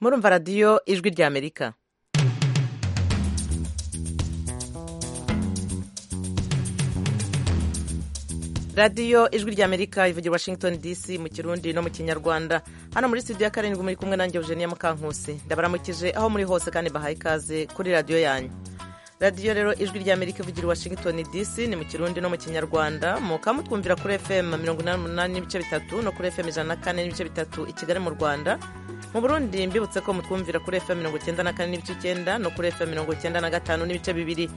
murumva radiyo ijwi ry'amerika radiyo ijwi ry'amerika ivugira washington dc mu kirundi no mu kinyarwanda hano muri studio ya karindwi muri kumwe nanjye eugenia mukankusi ndabaramukije aho muri hose kandi bahaye ikaze kuri radiyo yanyu radiyo rero ijwi ry'amerika ivugira washington dc ni mu kirundi no mu kinyarwanda mukaba mutwumvira kuri fm mirongo inani n'umunani n'ibice bitatu no kuri fm ijana na kane n'ibice bitatu i kigali mu rwanda mu burundi mbibutse ko mutwumvira kuri fm mirongo icyenda na kane n'ibice icyenda no kuri fm mirongo icyenda na gatanu n'ibice bibiri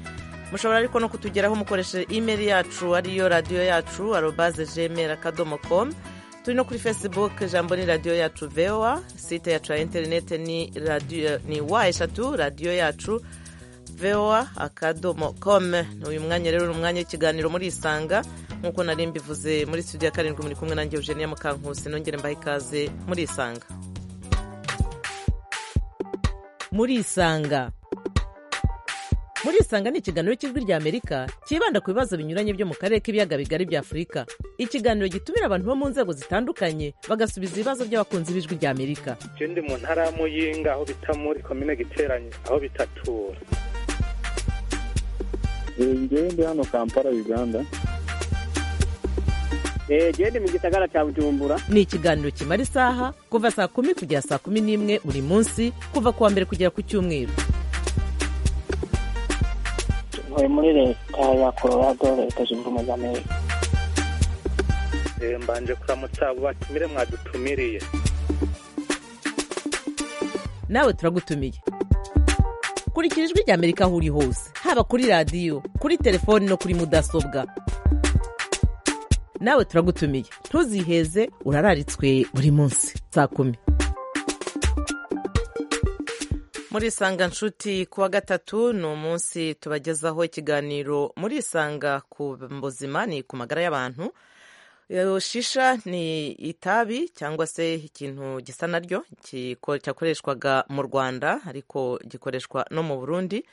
mushobora ariko no kutugeraho mukoresheje imeri yacu ariyo radiyo yacu arobaze gmail akadomo com turi no kuri facebook ijambo ni radiyo yacu voa site yacu ya interinete ni radio, ni wa eshatu radiyo yacu voa akadomo com uyu mwanya rero ni umwanya w'ikiganiro muri isanga nk'uko nari mbivuze muri studio ya karindwi muri kumwe nanjye eugenia mukankusi nongere mbaha ikaze muri isanga muri isanga muri isanga ni ikiganiro cy'ijwi ry'amerika cyibanda ku bibazo binyuranye byo mu karere k'ibiyaga bigari bya afurika ikiganiro gitumira abantu bo mu nzego zitandukanye bagasubiza ibibazo by'abakunzi b'ijwi ry'amerika icyo ndi mu ntara ya muyinga aho bita muri komine giteranye aho bitatura ngewe ndi hano kampala uganda genda mu gisagara cya bujumbura ni ikiganiro kimara isaha kuva saa kumi kugera saa kumi n'imwe buri munsi kuva ku wa mbere kugera ku cyumweru ntuye muri leta ya colorado leta zunze ubumwe za amerika mbanje kuramutsa abo batumire mwadutumiriye nawe turagutumiye kurikira ijwi ry'amerika aho uri hose haba kuri radiyo kuri telefoni no kuri mudasobwa nawe turagutumiye ntuziheze urararitswe buri munsi saa kumi muri isanga nshuti ku wa gatatu ni umunsi tubagezaho ikiganiro muri isanga ku buzima ni ku magara y'abantu shisha ni itabi cyangwa se ikintu gisa naryo cyakoreshwaga mu rwanda ariko gikoreshwa no mu burundi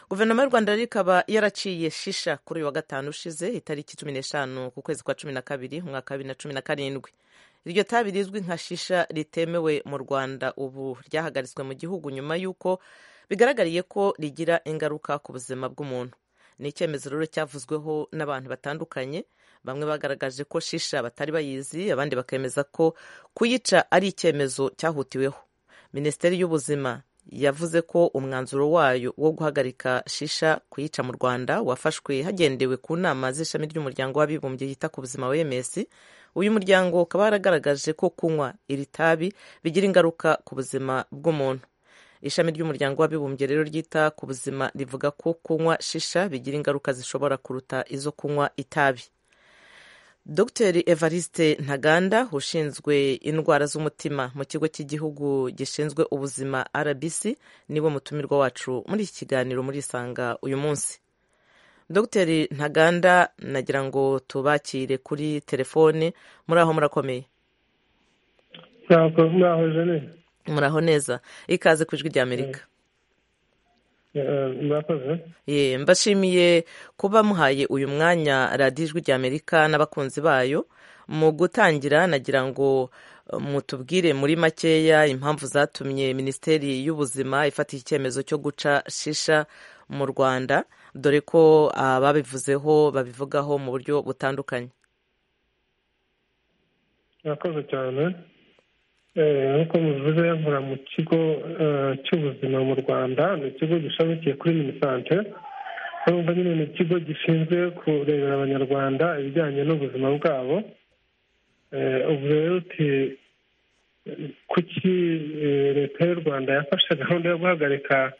guverinoma y'u rwanda rero ikaba yaraciye shisha kuri uyu wa gatanu ushize itariki cumi n'eshanu ku kwezi kwa cumi na kabiri mu mwaka wa bibiri na cumi na karindwi iryo tabi rizwi nka shisha ritemewe mu rwanda ubu ryahagaritswe mu gihugu nyuma y'uko bigaragariye ko rigira ingaruka ku buzima bw'umuntu ni icyemezo rero cyavuzweho n'abantu batandukanye bamwe bagaragaje ko shisha batari bayizi abandi bakemeza ko kuyica ari icyemezo cyahutiweho minisiteri y'ubuzima yavuze ko umwanzuro wayo wo guhagarika shisha kuyica mu rwanda wafashwe hagendewe ku nama z'ishami ry'umuryango w'abibumbye yita ku buzima wems uyu muryango ukaba waragaragaje ko kunywa iri tabi bigira ingaruka ku buzima bw'umuntu ishami ry'umuryango w'abibumbye rero ryita ku buzima rivuga ko kunywa shisha bigira ingaruka zishobora kuruta izo kunywa itabi dr evariste ntaganda ushinzwe indwara z'umutima mu kigo cy'igihugu gishinzwe ubuzima rbc niwe mutumirwa wacu muri iki kiganiro muri isanga uyu munsi dr ntaganda nagira ngo tubakire kuri telefone muri aho murakomeye muraho jenine muraho neza ikaze ku ijwi ry'amerika ye mbashimiye kuba muhaye uyu mwanya radiyo ijwi ry'amerika n'abakunzi bayo mu gutangira nagira ngo mutubwire muri makeya impamvu zatumye minisiteri y'ubuzima ifata icyemezo cyo guca shisha mu rwanda dore ko ababivuzeho babivugaho mu buryo butandukanye murakoze cyane nk'uko mubivuze nkora mu kigo cy'ubuzima mu rwanda ni ikigo gishamikiye kuri minisante urumva nyine ni ikigo gishinzwe kurebera abanyarwanda ibijyanye n'ubuzima bwabo ubu rero kuki leta y'u rwanda yafashe gahunda yo guhagarika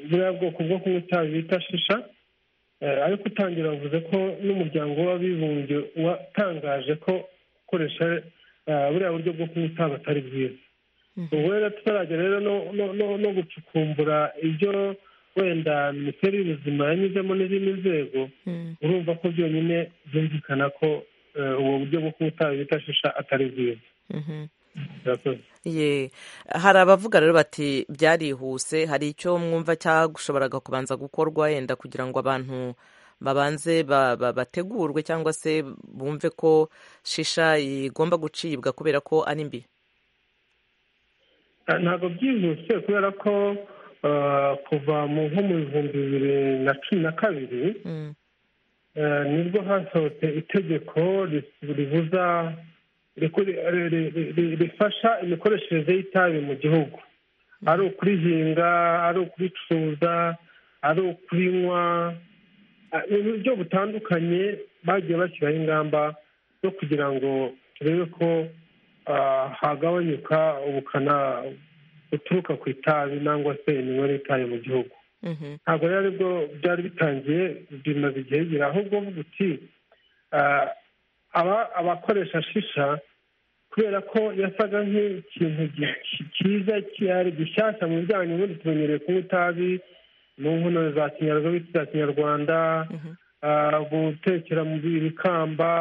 buriya bwoko bwo kunywa itabi bita shisha ariko utangira bavuze ko n'umuryango w'abibumbye watangaje ko ukoresha buriya buryo bwo kunywa itabi atari bwiza ubu rero tutarajya rero no gucukumbura ibyo wenda minisiteri y'ubuzima yanyuzemo n'izindi nzego urumva ko byonyine byumvikana ko ubu buryo bwo kunywa itabi bita shisha atari bwiza ye hari abavuga rero bati byarihuse hari icyo mwumva cyagushoboraga kubanza gukorwa yenda kugira ngo abantu babanze bategurwe cyangwa se bumve ko shisha igomba gucibwa kubera ko ari mbi ntabwo byihuse kubera ko kuva mu nko mu bihumbi bibiri na cumi na kabiri nibwo hasohotse itegeko ribuza rifasha imikoreshereze y'itabi mu gihugu ari ukurihinga ari ukuricuruza ari ukurinywa mu buryo butandukanye bagiye bashyiraho ingamba zo kugira ngo turebe ko hagabanyuka ubukana buturuka ku itabi cyangwa se imibare y'itabi mu gihugu ntabwo rero aribwo byari bitangiye bimaze igihe gira ahubwo uvuga uti abakoresha shisha kubera ko yasaga nk'ikintu cyiza cyari gishyashya mu bijyanye n'ubundi tumenyereye kunywa itabi mu nkono za kinyarwanda gutekera mu bikamba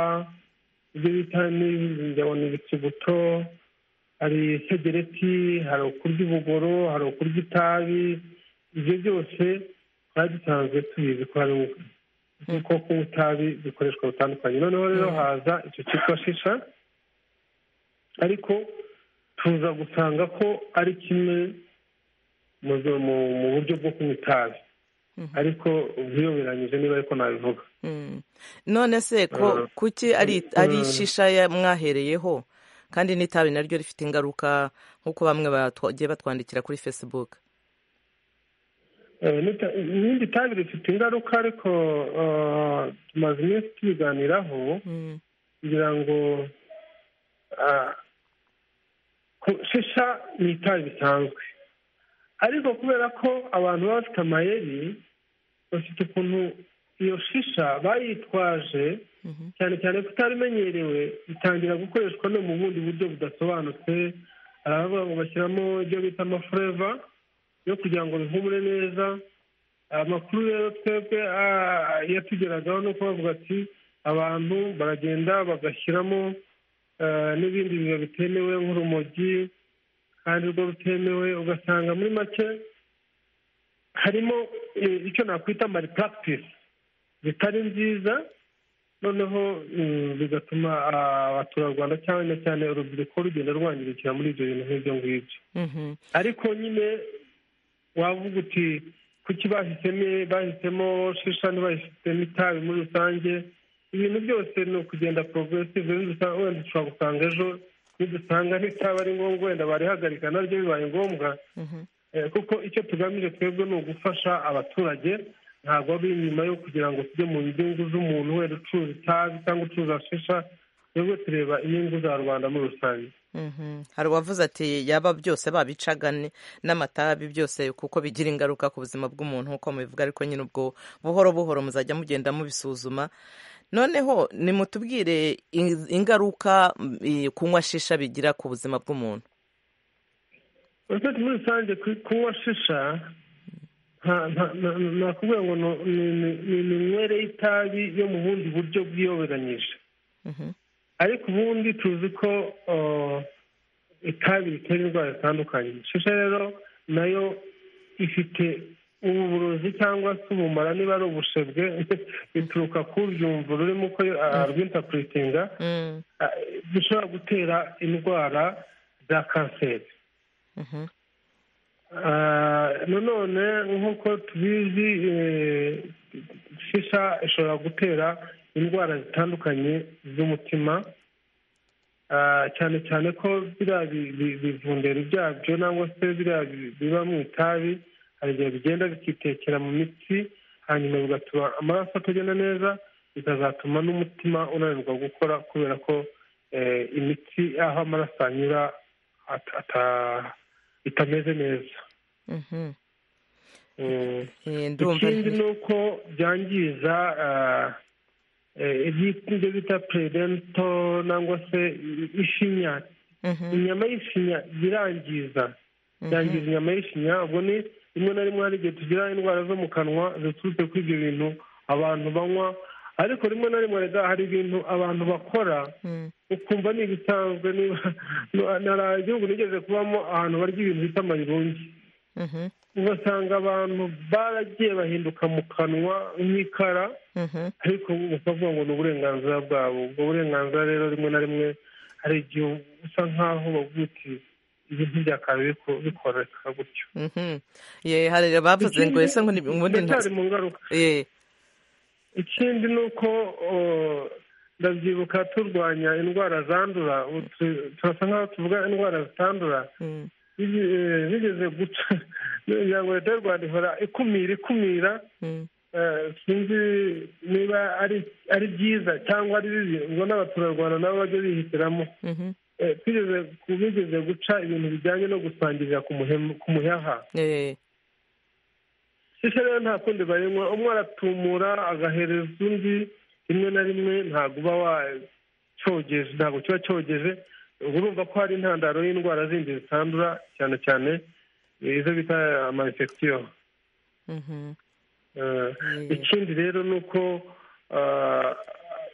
ibyo bita ndabona ibikibuto hari segereti hari ukurya ubugoro hari ukurya itabi ibyo byose twari dusanzwe tubizi ko hari ubwoko kunywa itabi bikoreshwa butandukanye noneho rero haza icyo cyitwa shisha ariko tuza gusanga ko ari kimwe mu buryo bwo kunywa itabi ariko ubiyoberanyije niba ariko nabivuga none se ko kuki ari shisha mwahereyeho kandi n'itabi naryo rifite ingaruka nk'uko bamwe bagiye batwandikira kuri fesibuke irindi tabi rifite ingaruka ariko tumaze iminsi tubiganiraho kugira ngo shisha ni itabi bisanzwe ariko kubera ko abantu baba bafite amayeri bafite ukuntu iyo shisha bayitwaje cyane cyane ko itarimenyerewe itangira gukoreshwa no mu bundi buryo budasobanutse hari abavuga bashyiramo ibyo bita amafureva yo kugira ngo bihumure neza amakuru rero twebwe yatugeragaho no kubavuga ati abantu baragenda bagashyiramo n'ibindi biba bitemewe nk'urumogi kandi urwo rutemewe ugasanga muri make harimo icyo nakwita mari puragitisi zitari nziza noneho bigatuma abaturarwanda cyane cyane urubyiruko rugenda rwangirikira muri ibyo bintu nk'ibyo ngibyo ariko nyine wavuga uti kuki bahisemo bahisemo shisha ntibahisemo itabi muri rusange ibintu byose ni ukugenda poroguresive wenda ushobora gusanga ejo nidusanga ntitaba ari ngombwa wenda barihagarika naryo bibaye ngombwa kuko icyo tugamije twebwe ni ugufasha abaturage ntabwo ari inyuma yo kugira ngo tujye mu nyungu z'umuntu wenda ucuruza itabi cyangwa ucuruza shisha twebwe tureba inyungu za rubanda muri rusange hari uwavuze ati yaba byose babicaga n'amatabi byose kuko bigira ingaruka ku buzima bw'umuntu nk'uko mubivuga ariko nyine ubwo buhoro buhoro muzajya mugenda mubisuzuma noneho nimutubwire ingaruka kunywa shisha bigira ku buzima bw'umuntu muri rusange kunywa shisha nakubwira ngo ni iminywere y'itabi yo mu bundi buryo bwiyoberanyije ariko ubundi tuzi ko itabi ritera indwara zitandukanye shisha rero nayo ifite uburozi cyangwa se ubumara niba ari ubushebwe bituruka ku byumvuro urimo uko arwintapuretinga bishobora gutera indwara za kanseri nanone nk'uko tubizi shisha ishobora gutera indwara zitandukanye z'umutima cyane cyane ko biriya bivundera byabyo cyangwa se biriya biba mu itabi hari igihe bigenda bikitekera mu mitsi hanyuma bigatuma amaraso atagenda neza bikazatuma n'umutima unanirwa gukora kubera ko imitsi aho amaraso anyura itameze neza ikindi ni uko byangiza ibyo bita peredento cyangwa se ishinya inyama y'ishinya birangiza byangiza inyama y'ishinya ubwo ni rimwe na rimwe hari igihe tugira indwara zo mu kanwa ziturutse kuri ibyo bintu abantu banywa ariko rimwe na rimwe hari ibintu abantu bakora ukumva ni ibisanzwe igihugu nigeze kubamo ahantu barya ibintu bita amayirungi ugasanga abantu baragiye bahinduka mu kanwa nk'ikara ariko bakavuga ngo ni uburenganzira bwabo ubwo burenganzira rero rimwe na rimwe hari igihe usa nk'aho bavuga uti ibintu byakabaye biku- bikoreka gutyo Mhm. ye hari abavuze ngo ese ngo ni- ubundi ndacyari nta- mu ngaruka ye ikindi ni uko uh, ndabyibuka turwanya indwara zandura ubu tu- turasa nk'aho tuvuga indwara zitandura Mm. Bigi- eh, bigeze guca imiryango leta y'u rwanda ihora ikumira ikumira Mm. Eh, sinzi niba ari ari byiza cyangwa ari bibi ubwo n'abaturarwanda nabo bajya bihitiramo Mhm. Eh, twigeze ku- bigeze guca ibintu bijyanye no gusangirira ku muhem- ku muheha ye shisha rero nta kundi bayinywa umwe aratumura agahereza undi rimwe na rimwe ntabwo uba wacogeje ntabwo kiba cyogeje ubwo urumva ko hari intandaro y'indwara zindi zitandura cyane cyane eh, izo bita amayinfegisiyo Mhm. Mm. ikindi rero ni uko ah,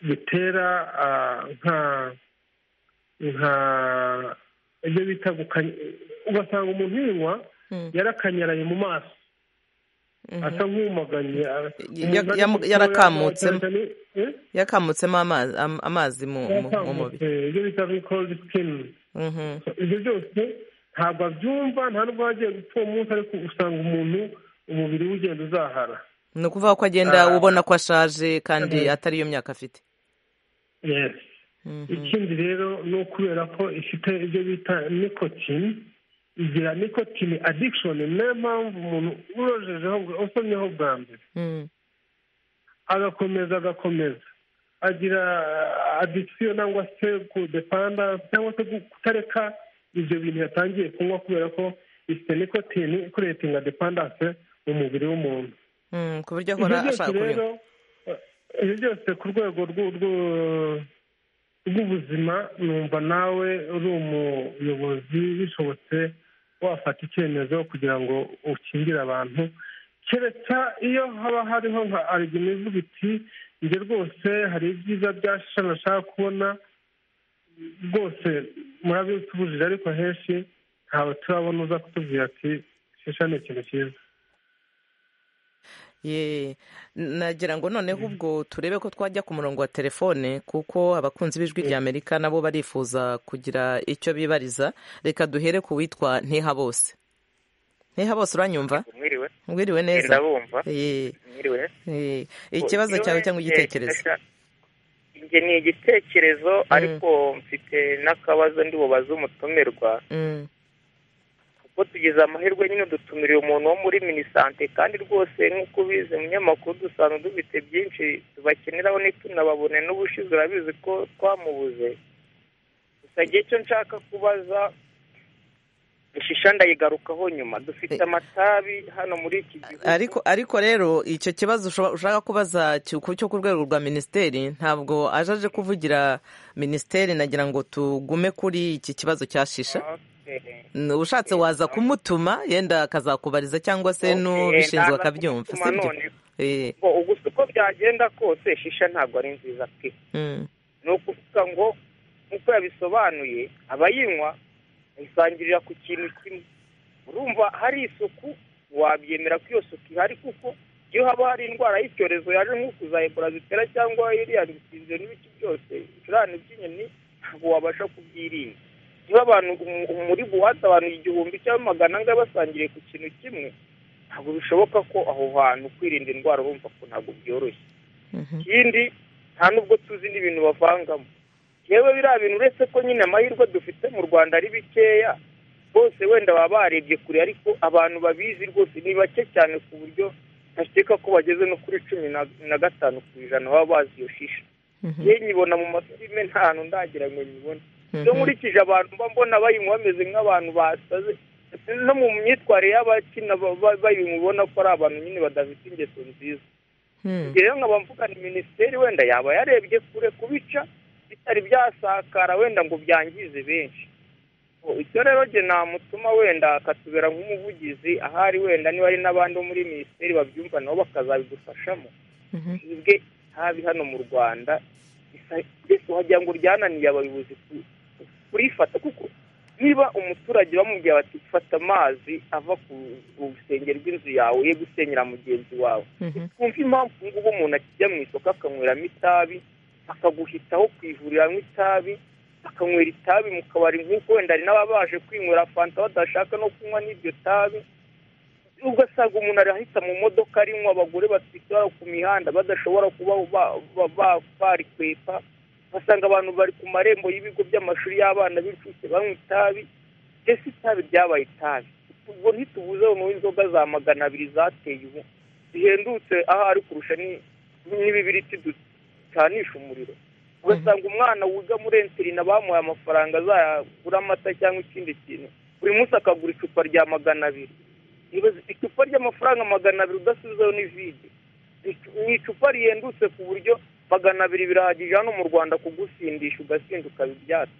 bitera ah, nka nka ibyo bita gukanya ugasanga umuntu yinywa Mm. yarakanyaraye mu maso Mhm. asa nk'umuganye ah, Ya- ya- umuntu ari- yarakamutsemo. Eh? yakamutsemo amazi am- amazi mu mu- mu mubiri Yakamutse, ibyo bita cold skin Mhm. ibyo byose ntabwo abyumva nta nubwo waba agiye gupfa uwo munsi ariko usanga umuntu umubiri we ugenda uzahara ni ukuvuga ko agenda Ah. ubona ko ashaje kandi Mhm. atari yo myaka afite Yes. Mhm. ikindi rero ni ukubera ko ifite ibyo bita nikotine igira nikotine addiction niyo mpamvu umuntu urojejeho usomyeho bwa mbere Mm. agakomeza agakomeza agira addiction cyangwa se kudepanda cyangwa se gu- kutareka ibyo bintu yatangiye kunywa kubera ko ifite nikotine ikuretinga dependance mu mubiri w'umuntu Mm, ku buryo ibyo ahora byose ashaka kunywa rero eh, ibyo byose ku rwego rw'u- rw'u- rw'ubuzima numva nawe uri umuyobozi bishobotse wafata icyemezo kugira ngo ukingire abantu kereka iyo haba hariho nka arigima ivuga iti njye rwose hari ibyiza bya shisha nashaka kubona rwose murabitubujije ariko henshi ntawe turabona uza kutubwira ati shisha ni ikintu cyiza ye nagira ngo noneho ubwo turebe ko twajya ku murongo wa telefone kuko abakunzi b'ijwi rya amerika nabo barifuza kugira icyo bibariza reka duhere ku witwa ntiha bose ntiha bose uranyumva mwiriwe mwiriwe neza ndabumva Ye, mwiriwe ye. ikibazo cyawe cyangwa igitekerezo njye ni igitekerezo Mm. ariko mfite n'akabazo ndi bubaze umutumirwa Mm, kuko tugize amahirwe nyine dutumiriye umuntu wo muri minisante kandi rwose nk'uko ubizi umunyamakuru dusanga dufite byinshi tubakeneraho ntitunababone n'ubushize urabizi ko twamubuze gusa igihe cyo nshaka kubaza ishisha ndayigarukaho nyuma dufite amatabi hano muri iki gihugu ariko ariko rero icyo kibazo ushoba- ushaka kubaza cyo ku cyo ku rwego rwa minisiteri ntabwo aje aje kuvugira minisiteri nagira ngo tugume kuri iki kibazo cya shisha Okay. Mm, ushatse waza kumutuma yenda akazakubariza cyangwa se Okay, n'ubishinzwe ndaza akabyumva kumutuma sibyo none. Eh, ngo ubu si uko byagenda kose shisha ntabwo ari nziza pe mm, ni ukuvuga ngo nk'uko yabisobanuye abayinywa bayisangirira ku kintu kimwe urumva hari isuku wabyemera ko iyo suku ihari kuko iyo haba hari indwara y'icyorezo yaje nko kuza ebola zitera cyangwa iriya bisinzwe n'ibiki byose ibicurane by'inyoni ntabwo wabasha kubyirinda niba abantu umu- muri buwate abantu igihumbi cyangwa magana angahe basangiriye ku kintu kimwe ntabwo bishoboka ko aho hantu kwirinda indwara urumva ko ntabwo byoroshye mhm, ikindi nta nubwo tuzi n'ibintu bavangamo yewe biriya bintu uretse ko nyine amahirwe dufite mu rwanda ari bikeya bose wenda baba barebye kure ariko abantu babizi rwose ni bake cyane ku buryo ntakeka ko bageze no kuri cumi na- na gatanu ku ijana baba bazi iyo shisha mhm, yewe nyibona mu mafilime nta hantu ndagira ngo nyibone iyo mhm. nkurikije abantu mba mbona bayinywa bameze nk'abantu basaze no mu myitwarire y'abakina ba- ba- bayinywa ubona ko ari abantu nyine badafite ingeso nziza Hmm, rero nkaba mvuga ni minisiteri wenda yaba yarebye kure kubica bitari byasakara wenda ngo byangize benshi Ngo icyo rero jye namutuma wenda akatubera nk'umuvugizi ahari wenda niba ari n'abandi bo muri minisiteri babyumva nabo bakazabidufashamo mhm. twebwe habi hano mu rwanda isa- mbese wagira ngo ryananiye abayobozi ku- kurifata kuko niba umuturage bamubwiye bati fata amazi ava ku ku rusenge rw'inzu yawe ye gusenyera mugenzi wawe Mhm. twumva impamvu ubu ngubu umuntu akijya mu isoko akanyweramo itabi akaguhitaho ku ivuriro anywa itabi bakanywera itabi mu kabari nk'uko wenda hari n'ababa baje kwinywera fanta badashaka no kunywa n'iryo tabi ugasanga umuntu arahita mu modoka arinywa abagore batwite bari ku mihanda badashobora kuba barikwepa basanga abantu bari ku marembo y'ibigo by'amashuri y'abana b'incuke banywa itabi mbese itabi ryabaye itabi ubwo ntitubuze noneho inzoga za magana abiri zateye ubu zihendutse aho ari kurusha n'ibibiriti ducanisha umuriro ugasanga umwana wiga muri enterina bamuhaye amafaranga azagura amata cyangwa ikindi kintu buri munsi akagura icupa rya magana abiri icupa ry'amafaranga magana abiri udasubizaho ni vide ni icupa rihendutse ku buryo magana abiri birahagije hano mu rwanda kugusindisha ugasinda ukaba ibyatsi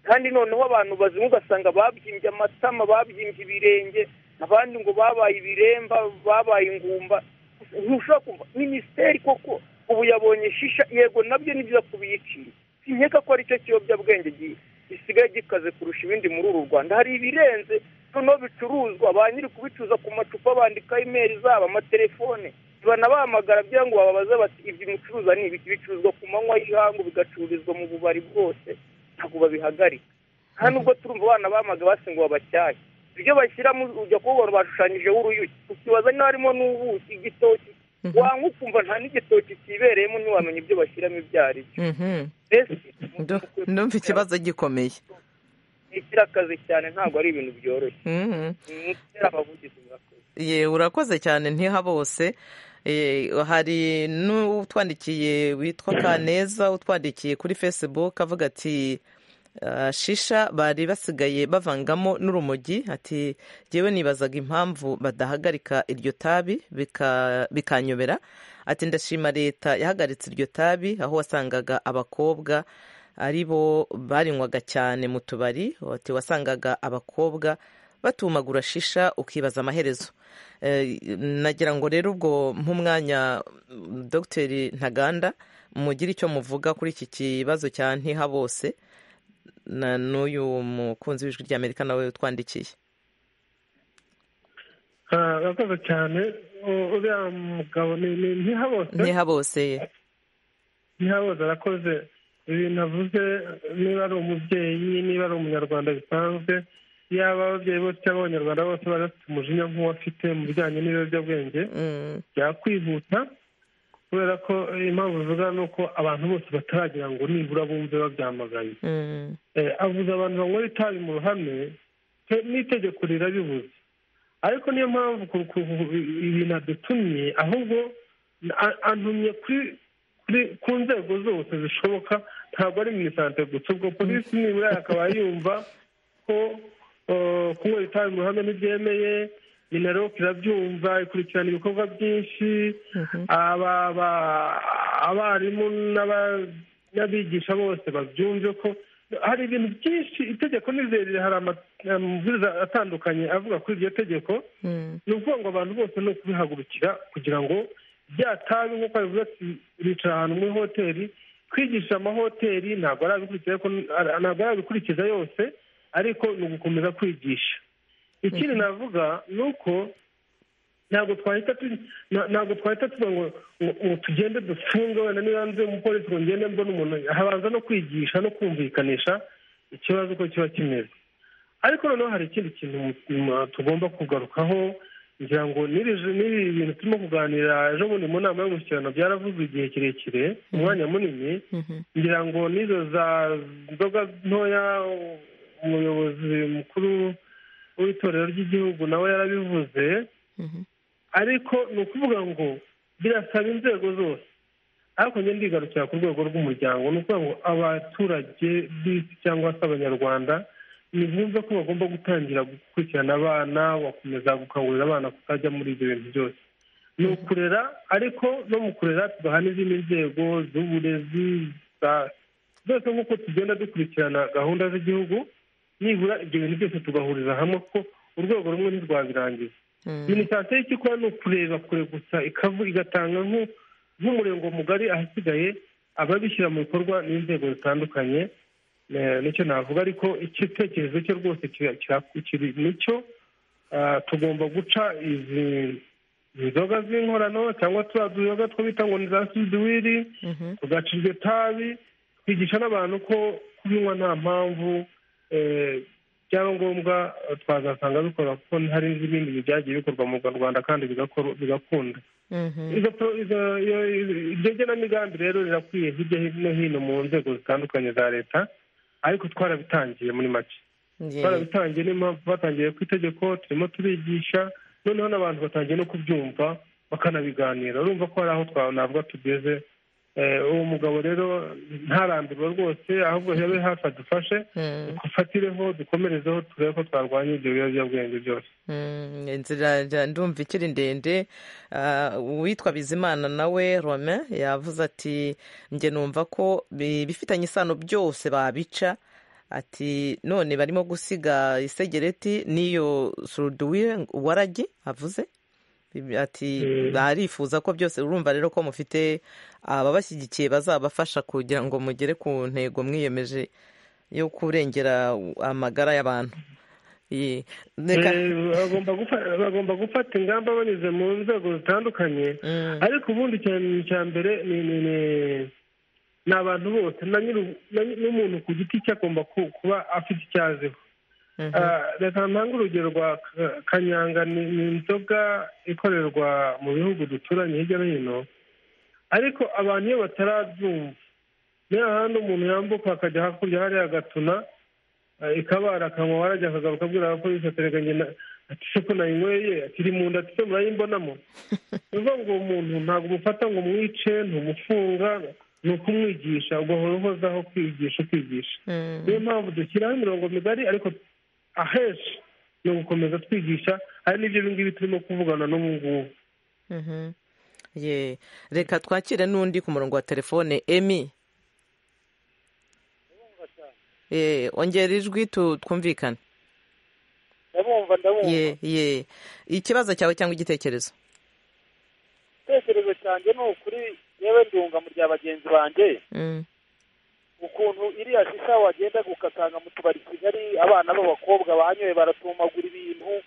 kandi noneho abantu bazimu ugasanga babyimbye amatama babyimbye ibirenge abandi ngo babaye ibiremba babaye ingumba ntushobora kumva minisiteri koko ubu yabonye shisha yego nabyo ni byiza kubiyicira sinkeka ko ari cyo kiyobyabwenge gisigaye gikaze kurusha ibindi muri uru rwanda hari ibirenze noneho bicuruzwa ba nyiri kubicuruza ku macupa bandika imeri zabo amatelefone banabahamagara kugira ngo bababaze bati ibyo mucuruza ni ibiki bicuruzwa ku manywa y'ihangu bigacururizwa mu bubari bwose ntabwo babihagarika nta nubwo turumva abana bamaga basi ngo babacyahe ibyo bashyiramo ujya kubona bashushanyijeho uruyuki ukibaza niba harimo n'ubuki igitoki wanywa ukumva nta n'igitoki kibereyemo ntiwamenya ibyo bashyiramo ibyo ari byo ndumva ikibazo gikomeye ni akazi cyane ntabwo ari ibintu byoroshye ni abavugizi ye urakoze cyane ntiha bose hari n'utwandikiye witwa kaneza utwandikiye kuri facebook avuga ati shisha bari basigaye bavangamo n'urumogi ati yewe nibazaga impamvu badahagarika iryo tabi bikanyobera ati ndashima leta yahagaritse iryo tabi aho wasangaga abakobwa ari bo barinywaga cyane mu tubari ati wasangaga abakobwa batumagura shisha ukibaza amaherezo nagira ngo rero ubwo nk'umwanya dogiteri ntaganda mugire icyo muvuga kuri iki kibazo cya ntiha bose n'uyu mukunzi w'ijwi rya amerika nawe utwandikiye urakoze cyane uriya mugabo ni ntiha bose ntiha bose ye ntiha bose arakoze ibintu avuze niba ari umubyeyi niba ari umunyarwanda bisanzwe yaba ababyeyi bose cyangwa abanyarwanda bose bari bafite umujinya nk'uwo afite mu bijyanye n'ibiyobyabwenge byakwihuta kubera ko impamvu bivuga ni uko abantu bose bataragira ngo nibura bumve babyamaganye avuze abantu banywera itabi mu ruhame n'itegeko rirabibuze ariko niyo mpamvu ibintu adutumye ahubwo antumye kuri ku nzego zose zishoboka ntabwo ari minisante gusa ubwo polisi nibura akaba yumva ko kunywa itabi mu ruhame ntibyemeye minaloc irabyumva ikurikirana ibikorwa byinshi abarimu n'abigisha bose babyumve ko hari ibintu byinshi itegeko nizerire hari amabwiriza atandukanye avuga kuri iryo tegeko ni ukuvuga ngo abantu bose ni ukubihagurukira kugira ngo bya tabi nk'uko babivuga ati bicara ahantu muri hoteli kwigisha amahoteli ntabwo arabikurikiza yose ariko ni ugukomeza kwigisha ikindi navuga ni uko ntabwo twahita ntabwo twahita tuvuga ngo ngo tugende dufunge wenda niba nze umupolisi ngo ngende mbone umuntu habanza no kwigisha no kumvikanisha ikibazo uko kiba kimeze ariko noneho hari ikindi kintu tugomba kugarukaho ngira ngo n'iri bintu turimo kuganira ejo bundi mu nama y'umushyikirano byaravuzwe igihe kirekire umwanya munini ngira ngo n'izo za nzoga ntoya umuyobozi mukuru w'itorero ry'igihugu nawe yarabivuze ariko ni ukuvuga ngo birasaba inzego zose ariko ngenda ndigarukira ku rwego rw'umuryango ni ukuvuga ngo abaturage b'isi cyangwa se abanyarwanda ni bumve ko bagomba gutangira gukurikirana abana bakomeza gukangurira abana kutajya muri ibyo bintu byose ni ukurera ariko no mu kurera tugaha n'izindi nzego z'uburezi zose nk'uko tugenda dukurikirana gahunda z'igihugu nibura ibyo bintu byose tugahuriza hamwe ko urwego rumwe ntirwabirangiza minisante y'icyo ikora ni ukureba kure gusa igatanga nk'umurengo mugari ahasigaye ababishyira mu bikorwa n'inzego zitandukanye nicyo navuga ariko igitekerezo cye rwose kiri nicyo tugomba guca izi inzoga z'inkorano cyangwa turiya duyoga two bita ngo ni za sudiwiri tugaca iryo tabi twigisha n'abantu ko kubinywa nta mpamvu eh, byaba ngombwa eh, twazasanga bikora kuko hari n'ibindi byagiye bikorwa mu rwanda kandi bigakora- bigakunda Mhm. izo pro- izo- iyo- iyo- iryo genamigambi rero rirakwiye hirya no hino mu nzego zitandukanye za leta ariko twarabitangiye muri make Nge- twarabitangiye niyo mpamvu batangiye ku itegeko turimo turigisha noneho n'abantu batangiye no kubyumva bakanabiganira urumva ko hari aho twanavuga tugeze Eh, uwo mugabo rero ntarambirwa rwose ahubwo yabe hafi adufashe Mm, dufatireho dukomerezeho turebe ko twarwanya ibyo biyobyabwenge byose mm, inzira ja- ndumva ikiri ndende Ah, uwitwa bizimana nawe romain yavuze ati njye numva ko bi- bifitanye isano byose babica ati none barimo gusiga isegereti n'iyo suruduwire waragi avuze Ibi- ati Mm. barifuza ko byose urumva rero ko mufite ababashyigikiye bazabafasha kugira ngo mugere ku ntego mwiyemeje yo kurengera amagara y'abantu Iyi- reka Eh, bagomba gufa- bagomba gufata ingamba banyuze mu nzego zitandukanye Mm, ariko ubundi cya- cya mbere ni- ni- ni- ni abantu bose na nyiri- na nyi- n'umuntu ku giti cye agomba ku- kuba afite icyo aziho mhm, Ah, reka ntanga urugero rwa Ka- kanyanga ni ni inzoga ikorerwa mu bihugu duturanye hirya no hino ariko abantu iyo batarabyumva niyo hahandi umuntu yambuka akajya hakurya hariya agatuna ah, ikabara akanywa warajya akagaruka abwira abapolisi aterekanye ati se ko nayinyweye ati iri mu nda ati se murayimbonamo ni ukuvuga ngo uwo muntu ntabwo umufata ngo umwice ntumufunga ni ukumwigisha ugahora uhozaho kwigisha ukigisha mm, niyo mpamvu dushyiraho imirongo migari ariko ahenshi ni ugukomeza twigisha hari n'ibyo ngibi turimo kuvugana n'ubu ngubu mhm. Ye, reka twakire n'undi ku murongo wa telefone emi Eh, ongera ijwi tu- twumvikane ndabumva ndabumva ye ye ikibazo cyawe cyangwa igitekerezo igitekerezo cyanjye ni ukuri yewe ndunga mu rya bagenzi banjye Mm, ukuntu iriya shisha wagenda ukasanga mu tubari i kigali abana b'abakobwa banyoye baratumagura ibintu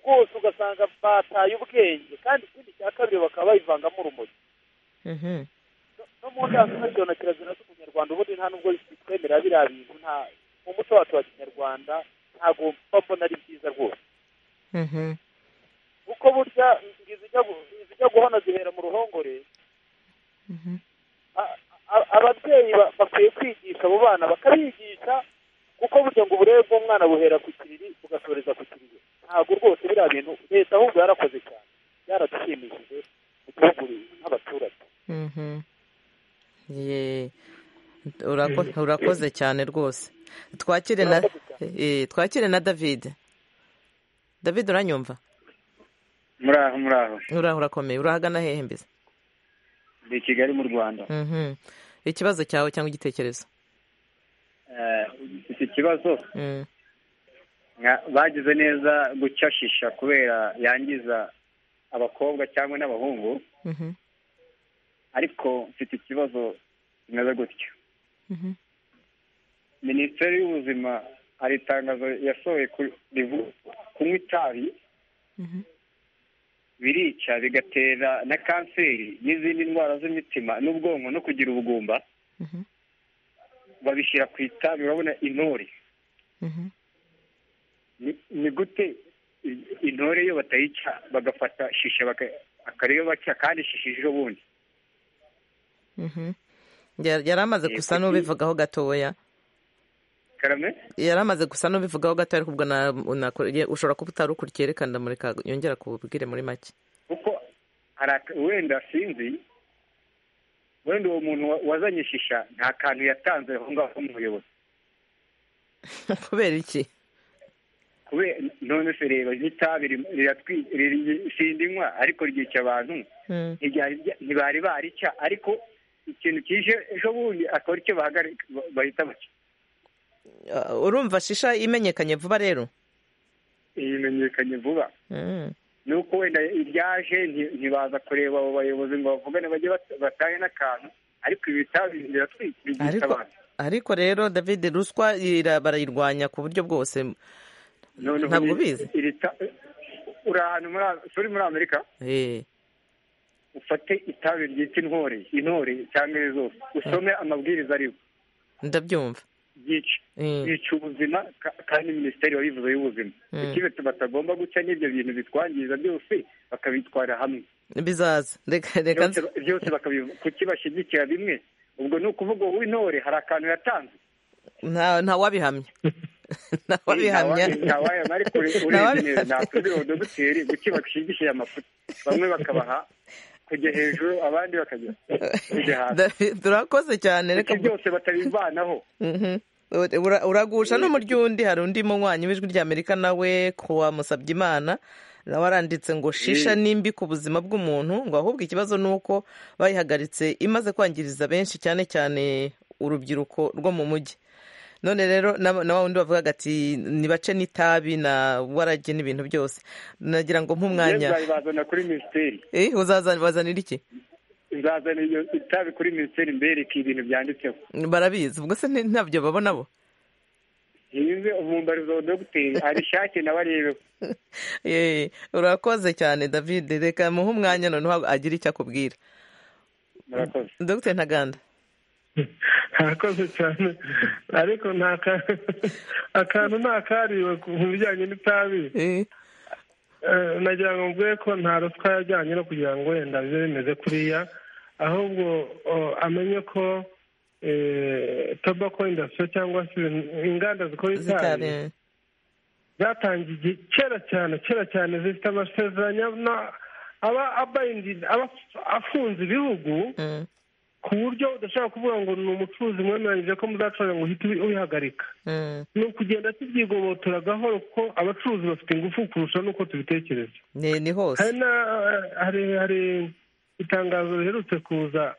rwose ugasanga bataye ubwenge kandi ikindi cya kabiri bakaba bayivangamo urumogi mhm, No- no mu ndangamuco na kirazira z'umunyarwanda ubundi nta nubwo bitwemera biriya bintu nta mu muco wacu wa kinyarwanda ntabwo mba mbona ari byiza rwose mhm, kuko burya izijya gu- izijya guhona zihera mu ruhongore mhm, A- a- ababyeyi ba- bakwiye kwigisha abo bana bakabigisha kuko burya ngo uburere bw'umwana buhera ku kiriri bugasoreza ku kiriri ntabwo rwose biriya bintu leta ahubwo yarakoze cyane byaradushimishije mu gihugu nk'abaturage mhm. Ye, urako- urakoze cyane rwose twakire na Urakoze eh, twakire na david david uranyumva muraho muraho uraho urakomeye urahagana hehe mbese ndi i kigali mu rwanda Mhm. ikibazo cyawe cyangwa igitekerezo Eh, iki kibazo Mm, nka- bagize neza guca shisha kubera yangiza abakobwa cyangwa n'abahungu mhm, ariko mfite ikibazo kimeze gutya mhm, minisiteri y'ubuzima hari itangazo yasohoye ku- rivuga kunywa itabi mhm, birica bigatera na kanseri n'izindi ndwara z'imitima n'ubwonko no kugira ubugumba mhm, babishyira ku itabi urabona intore mhm. Ni- ni gute i- intore iyo batayica bagafata shisha baka- akaba ariyo baca kandi shisha ejo bundi Mhm. Ya- yari amaze Eh, gusa kuki- n'ubivugaho gatoya karame yari amaze gusa n'ubivugaho gatoya ariko ubwo na- unako- ye- ushobora kuba utari ukurikiye reka ndamureka yongera kububwire muri make kuko hari aka- wenda sinzi wenda uwo muntu wa- wazanye shisha nta kantu yatanze aho ngaho nk'umuyobozi kubera iki kubera none se reba n'itabi rim- riratwi- riri- sindinywa ariko ryica abantu Mm, ntibyari bya- ntibari barica ariko ikintu kije ejo bundi akaba aricyo bahagarika ba- bahita baca ah, urumva shisha imenyekanye vuba rero imenyekanye vuba Mm, nuko wenda iryaje nti- ntibaza kureba abo bayobozi ngo bavugane bajye bat- batahe n'akantu ariko ibi bitabi biratwikiriza ariko abantu ariko rero david ruswa ira- barayirwanya ku buryo bwose Noneho ntabwo iri- ubizi. iri ta- uri ahantu muri A- uri muri amerika Eh, ufate itabi ryitwa intore intore cyangwa iri zose usome amabwiriza ariho ndabyumva yica Mm. yica ubuzima ka- kandi minisiteri wabivuze y'ubuzima Mm. ikibe batagomba guca n'ibyo bintu bitwangiza byose bakabitwara hamwe bizaza reka reka nze- Byose- byose bakabivuga kuki bashyigikira bimwe ubwo ni ukuvuga wowe intore hari akantu yatanze nta ntawabihamya ntawabihamya ntawabihamya ariko ure- urebye neza ntatuzi uwo dogiteri kuki bashyigikira amafuti bamwe bakabaha kujya hejuru abandi bakajya kujya hasi David, urakoze cyane reka kuki byose batabivanaho Mhm. Ura- ura- uragusha no mu ry'undi hari undi munywanyi w'ijwi ry'amerika nawe kuwa musabyimana nawe aranditse ngo shisha nimbi ku buzima bw'umuntu ngo ahubwo ikibazo ni uko bayihagaritse imaze kwangiriza benshi cyane cyane urubyiruko rwo mu mujyi none rero na na wa wundi bavugaga ati nibace n'itabi na warage n'ibintu byose nagira ngo yewe nk'umwanya bazana kuri minisiteri Eh, uzaza- bazanira iki nzazana iyo itabi kuri minisiteri mbereke ibintu byanditseho barabizi ubwo se nti- ntabyo babona bo yize umumbarizo wa dogiteri abishake nawe arebeho Yee, urakoze cyane david reka muhe umwanya noneho agira icyo akubwira murakoze dr ntaganda harakoze cyane ariko nta ka- akantu ntakariwe ku bijyanye n'itabi Eh, Eh, nagira ngo mvuge ko nta ruswa yajyanye no kugira ngo wenda bibe bimeze kuriya ahubwo oh, amenye ko tobako indasitiri cyangwa se ibintu- inganda zikora itabi zitari zatangiye igihe kera cyane kera cyane zifite amasezerano na- aba abayindi- aba afunze ibihugu Mm, ku buryo udashobora kuvuga ngo ni umucuruzi mwemeranyije ko muzacuranga ngo uhite ubi- ubihagarika mm, ni ukugenda tubyigobotora gahoro kuko abacuruzi bafite ingufu kurusha n'uko tubitekereza ni ni hari hose na- hari hari itangazo riherutse kuza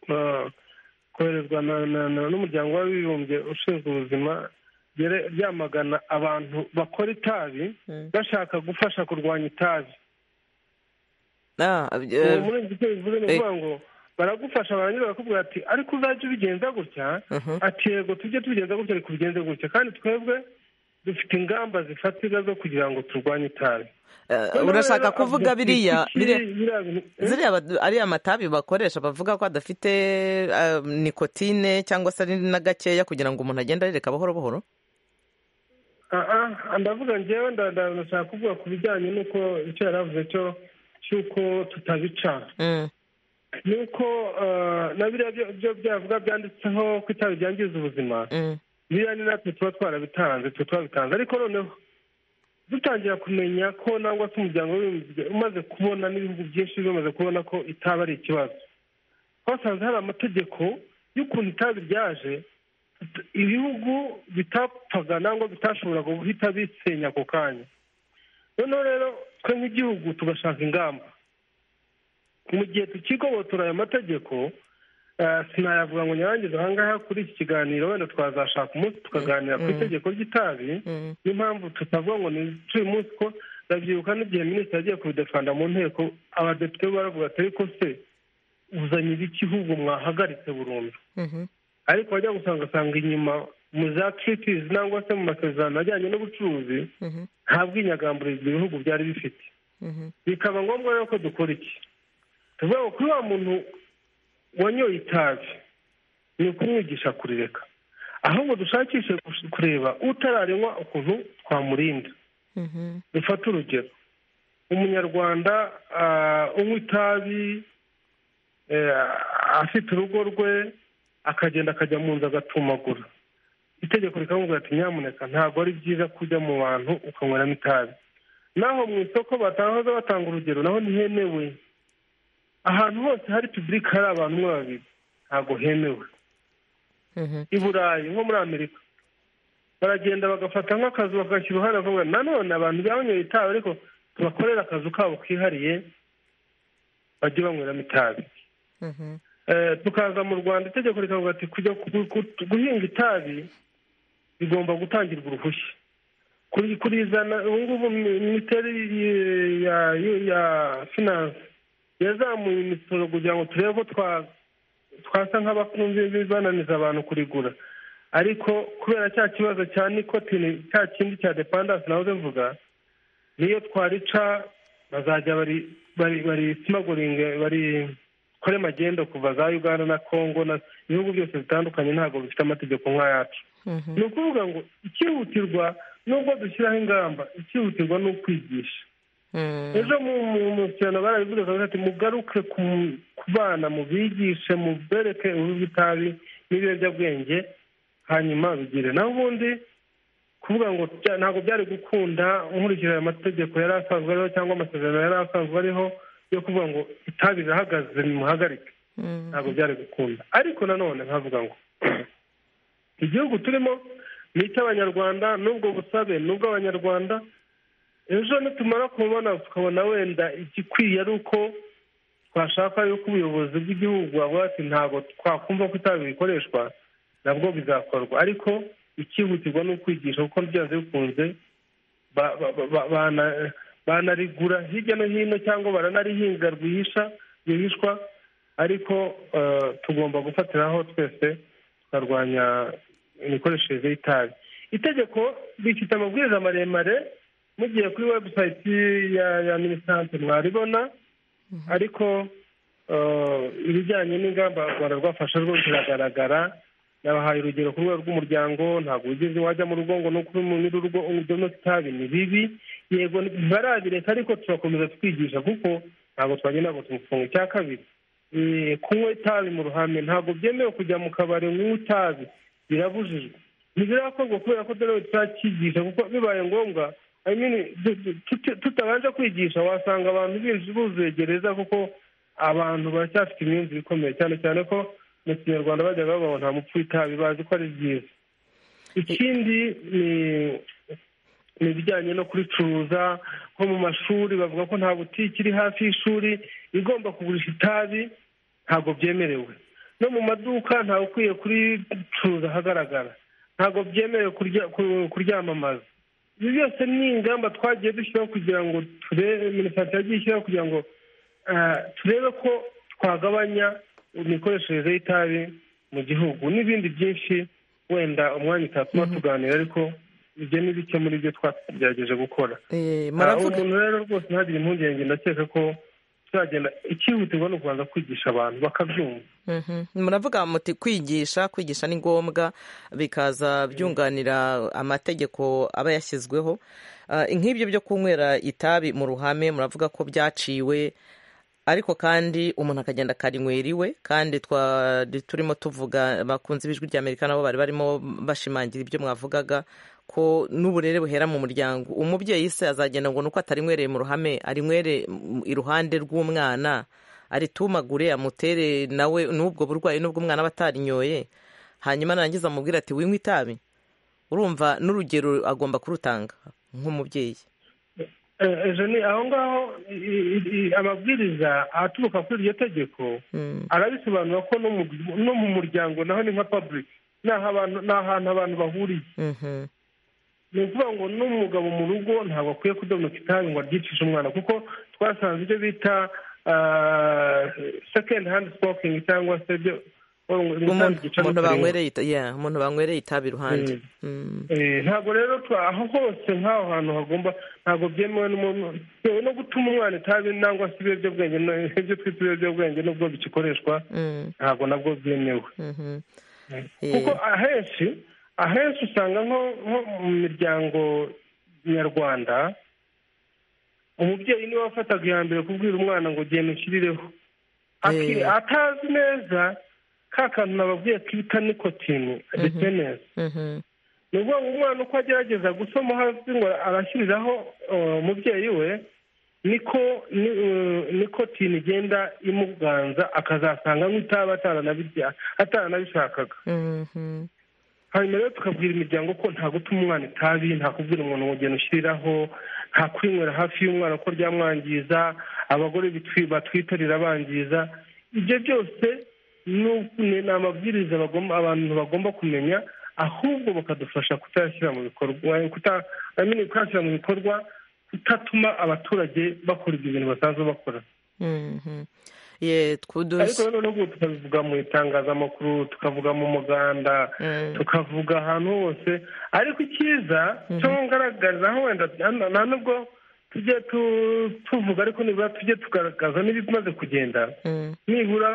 uh, koherezwa na- na- na- n'umuryango w'abibumbye ushinzwe ubuzima ryere- ryamagana abantu bakora itabi Mm. bashaka gufasha kurwanya itabi Ah, uwo eh, murenzi icyo bivuze ni eh. ukuvuga ngo baragufasha barangiza bakakubwira ati ariko uzajya ubigenza gutya Mhm. ati yego tujye tubigenza gutya ariko ubigenze gutya kandi twebwe dufite ingamba zifatika zo kugira ngo turwanye itabi eh, Noneho urashaka rero avuga kuvuga ati, biriya "Kuki biriya- biriya bintu- eh?" ziriya ba- ariya matabi bakoresha bavuga ko adafite eh, nikotine cyangwa se ari na gakeya kugira ngo umuntu agende arereka buhoro buhoro Ah, ah, ndavuga ngewe nda- nda- ndashaka kuvuga ku bijyanye n'uko icyo yari avuze cyo cy'uko tutabica Mm, ni uko eh, na biriya byo- byo byavuga byanditseho ko itabi ryangiza ubuzima mm, biriya ni natwe tuba twarabitanze tuba twabitanze ariko noneho dutangira kumenya ko nangwa se umuryango w'abibumbye umaze kubona n'ibihugu byinshi bimaze kubona ko itaba ari ikibazo twasanze hari amategeko y'ukuntu itabi ryaje t- ibihugu bitapfaga nangwa bitashoboraga guhita bisenya ako kanya noneho rero twe nk'igihugu tugashaka ingamba mu gihe tukigobotora ayo mategeko eh, sinayavuga ngo nyarangize ahangaha kuri iki kiganiro wenda twazashaka umunsi tukaganira ku itegeko ry'itabi mm. niyo mpamvu tutavuga ngo nice uyu munsi ko ndabyibuka n'igihe minisitiri yagiye kubidefanda mu nteko abadepite be baravuga ati ariko se uzanye ibiki ahubwo mwahagaritse burundu Mhm. ariko wajya gusanga asanga inyuma mu za tritizi nangwa se mu masezerano ajyanye n'ubucuruzi Mhm. nta bwinyagambure ibyo bihugu byari bifite Mhm. bikaba ngombwa rero ko dukora iki tuvuga ngo kuri wa muntu wanyoye itabi ni ukumwigisha kurireka ahubwo dushakishe gush- kureba utararinywa ukuntu twamurinda Mhm. dufate urugero umunyarwanda ah, unywa itabi eh, afite urugo rwe akagenda akajya mu nzu agatumagura itegeko rikamubwira ati nyamuneka ntabwo ari byiza kujya mu bantu ukanyweramo itabi naho mu isoko batahoze batanga urugero naho ntihemewe ahantu hose hari pibulike hari abantu umwe babiri ntabwo hemewe Mhm. i burayi nko muri amerika baragenda bagafata nk'akazu bagashyira uruhare bakavuga nanone abantu banyweye itabi ariko tubakorera akazu kabo kihariye bajye banyweramo itabi Mhm. Eh, tukaza mu rwanda itegeko rikavuga ati kujya ku- ku- guhinga itabi bigomba gutangirwa uruhushya kuri- kurizana ubu ngubu minisiteri y- ya ya- ya finance yazamuye imisoro kugira ngo turebe ko twa- twasa nk'abakunze bananiza abantu kurigura ariko kubera cya kibazo cya nikotine cya kindi cya depandanse nawe mvuga niyo twarica bazajya bari bari bari simagoringa bari kore magendo kuva za uganda na congo na ibihugu byose bitandukanye ntabwo bifite amategeko nk'ayacu ni ukuvuga ngo ikihutirwa nubwo dushyiraho ingamba ikihutirwa ni ukwigisha ejo mu kirana barabivuze bakavuga ati mugaruke ku bana mubigishe mubereke uruhu rw'itabi n'ibiyobyabwenge hanyuma bigire naho ubundi kuvuga ngo ntabwo byari gukunda nkurikije aya mategeko yari asanzwe ariho cyangwa amasezerano yari asanzwe ariho yo kuvuga ngo itabi rirahagaze nimuhagarike ntabwo byari gukunda ariko nanone nkavuga ngo igihugu turimo ni icy'abanyarwanda n'ubwo busabe ni ubw'abanyarwanda ejo nitumara kubona tukabona wenda igikwiye ari uko twashaka yuko ubuyobozi bw'igihugu bavuga ati ntabwo twakumva ko itabi rikoreshwa nabwo bizakorwa ariko ikihutirwa ni ukwigisha kuko byanze bikunze banarigura hirya no hino cyangwa baranarihinga rwihishwa rwihishwa ariko tugomba gufatiraho twese tukarwanya imikoreshereze y'itabi itegeko rifite amabwiriza maremare mugiye kuri webusayiti ya minisante mwaribona ariko ibijyanye n'ingamba u rwanda rwafashe rwo biragaragara nabahaye urugero ku rwego rw'umuryango ntabwo wigeze wajya mu rugo ngo ni ukuri mu rugo udomo itabi ni bibi yego ntibarabireka ariko turakomeza twigisha kuko ntabwo twagenda ngo tumufunge icya kabiri kunywa itabi mu ruhame ntabwo byemewe kujya mu kabari nk'unywa itabi birabujijwe ntibirakorwa kubera ko dore turakigisha kuko bibaye ngombwa tutabanje kwigisha wasanga abantu buzuye gereza kuko abantu baracyafite imyumvire ikomeye cyane cyane ko mu kinyarwanda bajya babona nta mupfu itabi bazi ko ari byiza ikindi ni ibijyanye no kuricuruza nko mu mashuri bavuga ko nta butike iri hafi y'ishuri igomba kugurisha itabi ntabwo byemerewe no mu maduka ntawe ukwiye kuricuruza ahagaragara ntabwo byemerewe kuryamamaza ibi byose ni ingamba twagiye dushyiraho kugira ngo turebe minisante yagiye ishyiraho kugira ngo turebe ko twagabanya imikoreshereze y'itabi mu gihugu n'ibindi byinshi wenda umwanya utatuma tuganira ariko ibyo ni bike muri byo twagerageje gukora umuntu rero rwose ntagire impungenge ndakeka ko tuzagenda ikihutirwa ni ukubanza kwigisha abantu bakabyumva muravuga muti kwigisha kwigisha ni ngombwa bikaza byunganira amategeko aba yashyizweho nk'ibyo byo kunywera itabi mu ruhame muravuga ko byaciwe ariko kandi umuntu akagenda akarinywera iwe kandi turimo tuvuga bakunze ijwi rya amerika nabo bari barimo bashimangira ibyo mwavugaga ko n'uburere buhera mu muryango umubyeyi se azagenda ngo nuko atarinywereye mu ruhame arinywere iruhande rw'umwana aritumagure amutere nawe n'ubwo burwayi n'ubwo umwana aba atarinyoye hanyuma narangiza amubwira ati winywe itabi urumva n'urugero agomba kurutanga nk'umubyeyi ejo ni aho ngaho amabwiriza aturuka kuri iryo tegeko arabisobanura ko no mu muryango naho ni nka pabulike ni ahantu abantu bahuriye ni ukuvuga ngo n'umugabo mu rugo ntabwo akwiye kudomoka itabi ngo aryicishe umwana kuko twasanze ibyo bita sekendi handi smokingi cyangwa se ibyo umuntu banywereye itabi iruhande ntabwo rero aho hose nk'aho hantu hagomba ntabwo byemewe yewe no gutuma umwana itabi nangwa se ibiyobyabwenge ibyo twita ibiyobyabwenge nubwo bigikoreshwa ntabwo nabwo byemewe kuko ahenshi ahenshi usanga nko mu miryango nyarwanda umubyeyi niwe wafataga iya mbere kubwira umwana ngo genda ushyirireho atazi neza ka kantu nababwiye kibita nikotine ndetse neza ni ukuvuga ngo umwana uko agerageza gusoma hasi ngo arashyiriraho umubyeyi we niko nikotine igenda imuganza akazasanga nk'itaba ataranabishakaga hanyuma rero tukabwira imiryango ko nta gutuma umwana itabi nta kubwira umuntu umugeni ushyiriraho nta kwinywera hafi y'umwana ko ryamwangiza abagore batwitarira bangiza ibyo byose ni amabwiriza abantu bagomba kumenya ahubwo bakadufasha kutayashyira mu bikorwa kutayashyira mu bikorwa kutatuma abaturage bakora ibyo bintu basanzwe bakora ariko noneho tukabivuga mu itangazamakuru tukavuga mu muganda tukavuga ahantu hose ariko icyiza cyo ngaragariza wenda nta nubwo tujye tuvuga ariko nibura tujye tugaragaza n'ibimaze kugenda nibura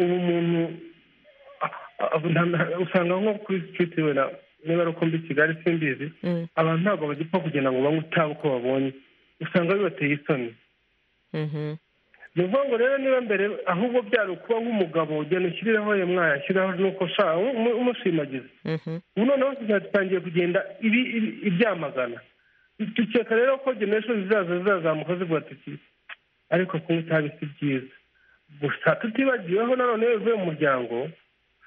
ubu muntu usanga nko kuri sitiriti wenda niba ari uko mbi kigali simbizi abantu ntabwo bagipfa kugenda ngo banywe itabi uko babonye usanga bibateye isoni ni ukuvuga ngo rero niba mbere ahubwo byari ukuba nk'umugabo ugenda ushyirireho ye mwayashyiraho nuko ushaka umushimagiza ubu noneho tuzatangiye kugenda ibyamagana dukeka rero ko generation zizaza zizazamuka zivuga tuti ariko kunywa itabi si byiza gusa tutibagiweho nanone iyo bivuye mu muryango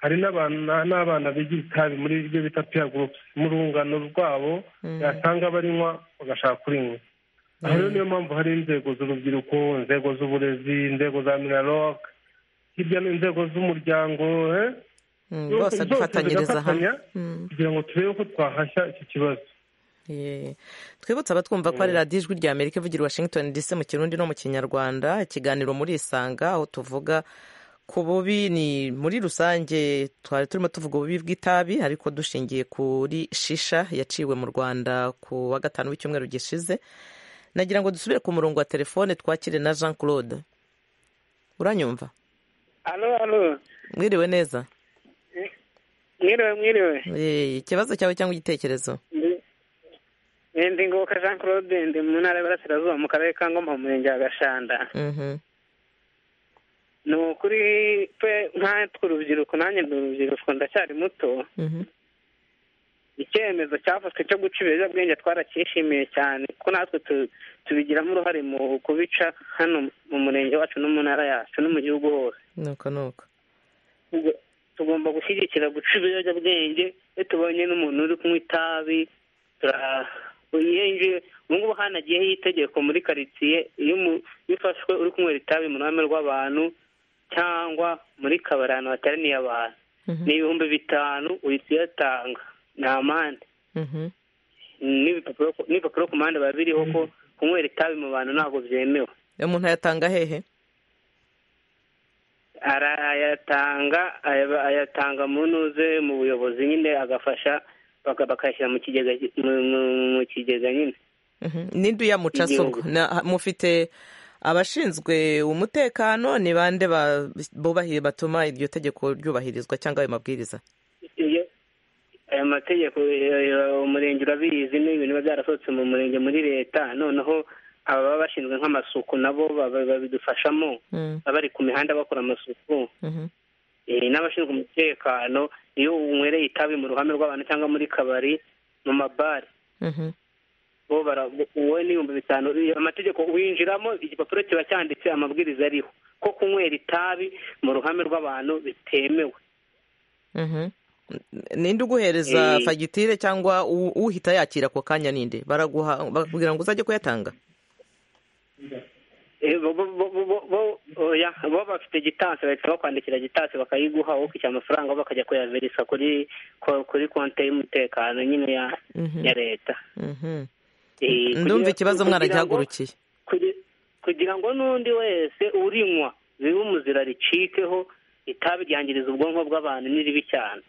hari n'abana bigira itabi muri ibyo bita peer groups mu rungano rwabo yasanga barinywa bagashaka kurinywa aho rero niyo mpamvu hari inzego z'urubyiruko inzego z'uburezi inzego za minaloc hirya n'inzego z'umuryango zose dufatanyiriza hamwe kugira ngo turebe ko twahashya iki kibazo twibutse abatwumva ko ari radiyo ijwi rya amerika ivugira i washington dc mu kirundi no mu kinyarwanda ikiganiro muri isanga aho tuvuga ku bubi ni muri rusange twari turimo tuvuga ububi bw'itabi ariko dushingiye kuri shisha yaciwe mu rwanda ku wa gatanu w'icyumweru gishize nagira ngo dusubire ku murongo wa telefone twakire na jean claude uranyumva mwiriwe neza mwiriwe mwiriwe ikibazo cyawe cyangwa igitekerezo ndi ngoboka jean claude ndi mu ntara y'Iburasirazuba mu karere ka ngoma mu murenge wa gashanda ni ukuri twe tw'urubyiruko nanjye ndi urubyiruko ndacyari muto icyemezo cyafashwe cyo guca ibiyobyabwenge twaracyishimiye cyane ko natwe tubigiramo uruhare mu kubica hano mu murenge wacu no mu ntara yacu no mu gihugu hose nuko nuko tugomba gushyigikira guca ibiyobyabwenge iyo tubonye n'umuntu uri kunywa itabi yinjiye ubu ngubu hanagiyeho itegeko muri karitsiye iyo ufashwe uri kunywera itabi mu ruhame rw'abantu cyangwa muri kabari ahantu hateraniye abantu ni ibihumbi bitanu uhita uyatanga ni amande n'ibipapuro ku mpande biba biriho ko kunywera itabi mu bantu ntabwo byemewe uyu muntu ayatanga hehe arayatanga ayatanga mu ntuze mu buyobozi nyine agafasha bakayashyira mu kigega mu kigega nyine n'indi uyamuca soko mufite abashinzwe umutekano ni bande bubahiye batuma iryo tegeko ryubahirizwa cyangwa ayo mabwiriza ayo mategeko umurenge urabizi ni ibintu biba byarasohotse mu murenge muri leta noneho ababa bashinzwe nk'amasuku nabo babidufashamo baba bari ku mihanda bakora amasuku n'abashinzwe umutekano iyo unywereye itabi mu ruhame rw'abantu cyangwa muri kabari mu mabare wowe n'ibihumbi bitanu amategeko winjiramo igipapuro kiba cyanditse amabwiriza ariho ko kunywera itabi mu ruhame rw'abantu bitemewe ninde uguhereza fagitire cyangwa uhita yakira ako kanya ninde baraguha bakubwira ngo uzajye kuyatanga bo bafite gitansi bahita bakwandikira gitansi bakayiguha wowe ukishyura amafaranga bakajya kuyaverisa kuri kuri konti y'umutekano nyine ya leta ndumva ikibazo mwaragihagurukiye kugira ngo n'undi wese urinywa bibe umuzira ricikeho itabi ryangiriza ubwonko bw'abantu n'iribi cyane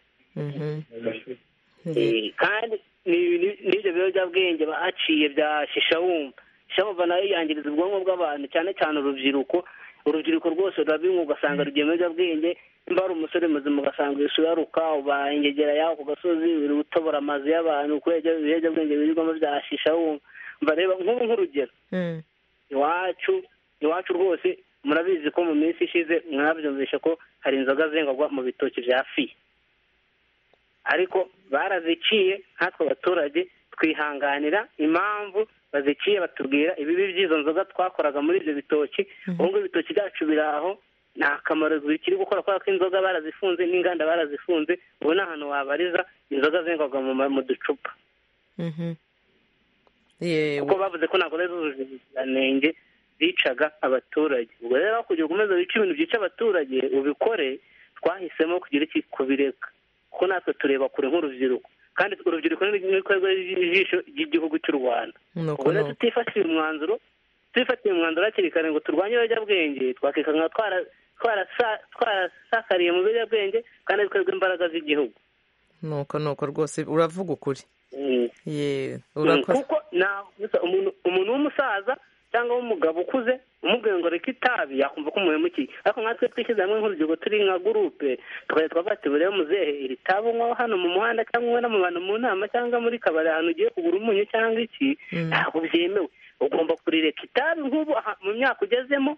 kandi n'ibyo biyobyabwenge bahaciye bya shisha wumva shyamba nayo yangiriza ubwonko bw'abantu cyane cyane urubyiruko urubyiruko rwose rurabinywa ugasanga rugiye mu biyobyabwenge nimba ari umusore muzima ugasanga uraruka ubangegera yaho ku gasozi utobora amazu y'abantu kubera ibiyobyabwenge birirwamo byashisha wumva reba nk'ubu nk'urugero iwacu iwacu rwose murabizi ko mu minsi ishize mwabyumvishe ko hari inzoga zengagwa mu bitoki bya fiye ariko baraziciye nkatwe abaturage twihanganira impamvu baziciye batubwira ibibi by'izo nzoga twakoraga muri ibyo bitoki ubu ngubu ibitoki byacu biri aho nta kamaro bikiri gukora kubera ko inzoga barazifunze n'inganda barazifunze ubu ni ahantu wabariza inzoga zengwaga mu ducupa kuko bavuze ko ntabwo ari zujuje ubuziranenge bicaga abaturage ubwo rero aho kugira ngo ukomeze wice ibintu byica abaturage ubikore twahisemo kugira iki kubireka kuko natwe tureba kure nk'urubyiruko kandi urubyiruko n'ibikorwa ijisho ry'igihugu cy'u rwanda ubwo rero tutifatiye umwanzuro tutifatiye umwanzuro hakiri kare ngo turwanye ibiyobyabwenge twakikanga twarasakariye mu biyobyabwenge kandi twebwe imbaraga z'igihugu nuko nuko rwose uravuga ukuri kuko umuntu w'umusaza cyangwa w'umugabo ukuze umubwiye ngo reka itabi yakumva ko umuhemukiye ariko natwe twishyize hamwe nk'urubyiruko turi nka gurupe tukajya twavuga ati buriya muzehe iri tabi unywaho hano mu muhanda cyangwa unywe mu bantu mu nama cyangwa muri kabari ahantu ugiye kugura umunyu cyangwa iki ntabwo byemewe ugomba kurireka itabi nk'ubu mu myaka ugezemo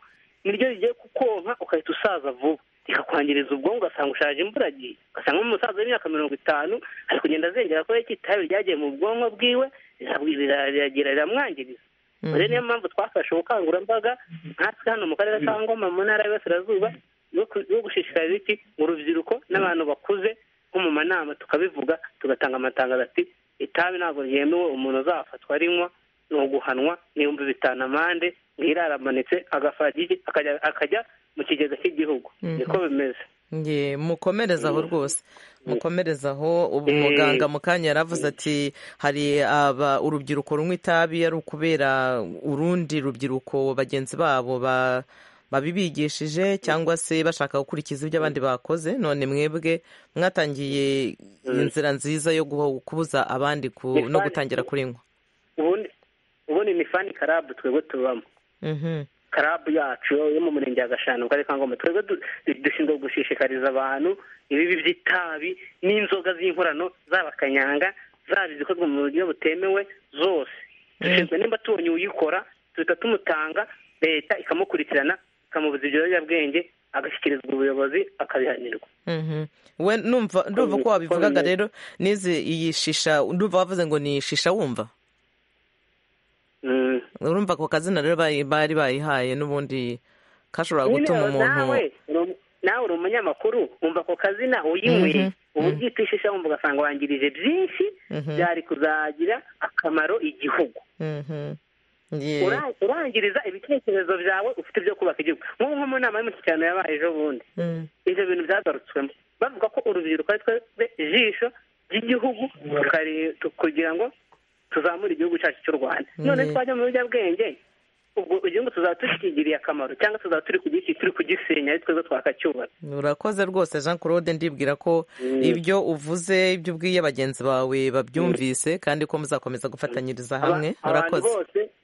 niryo rigiye kukonka ugahita usaza vuba rikakwangiriza ubwonko ugasanga ushaje imburagihe ugasanga nk'umusaza w'imyaka mirongo itanu ari kugenda azengera ko iki itabi ryagiye mu bwonko bwiwe riragira riramwangiriza rero niyo mpamvu twafashe ubukangurambaga nkatwe hano mu karere ka ngoma mu ntara y'iburasirazuba yo gushishikariza iki urubyiruko n'abantu bakuze nko mu manama tukabivuga tugatanga amatangazo ati itabi ntabwo ryemewe umuntu uzafatwa arinywa ni uguhanwa n'ibihumbi bitanu amande ntiramanitse agafagigi akajya mu kigega cy'igihugu niko bimeze mukomereza aho rwose mukomereza aho ubu muganga mu kanya yaravuze ati hari urubyiruko runywa itabi ari ukubera urundi rubyiruko bagenzi babo babibigishije cyangwa se bashaka gukurikiza ibyo abandi bakoze none mwebwe mwatangiye inzira nziza yo kubuza abandi no gutangira kurinywa ubundi ni fani karabu twebwe tubamo karabu yacu yo mu murenge wa gashanu mu karere ka ngoma twebwe dushinzwe gushishikariza abantu ibibi by'itabi n'inzoga z'inkorano zaba kanyanga zaba izikozwe mu buryo butemewe zose dushinzwe nimba tubonye uyikora duhita tumutanga leta ikamukurikirana ikamubuza ibyo biyobyabwenge agashyikirizwa ubuyobozi akabihanirwa we numva uko wabivugaga rero n'izi iyi shisha ndumva wavuze ngo ni shisha wumva urumva ako kazina rero bari bayihaye n'ubundi kashobora gutuma umuntu nawe uri umunyamakuru wumva ako kazina uyinywe uba ubyitwishisha wumva ugasanga wangirije byinshi byari kuzagira akamaro igihugu urangiriza ibitekerezo byawe ufite byo kubaka igihugu nk'ubu nko mu nama y'umushyikirano yabaye ejo bundi ibyo bintu byagarutswemo bavuga ko urubyiruko ari twe ijisho ry'igihugu kugira ngo tuzamura igihugu cyacu cy'u rwanda none twajya mu biyobyabwenge ubwo igihugu tuzaba tukigiriye akamaro cyangwa tuzaba turi turi kugisenya ari twebwe twakacyubaka urakoze rwose jean claude ndibwira ko ibyo uvuze ibyo ubwiye bagenzi bawe babyumvise kandi ko muzakomeza gufatanyiriza hamwe urakoze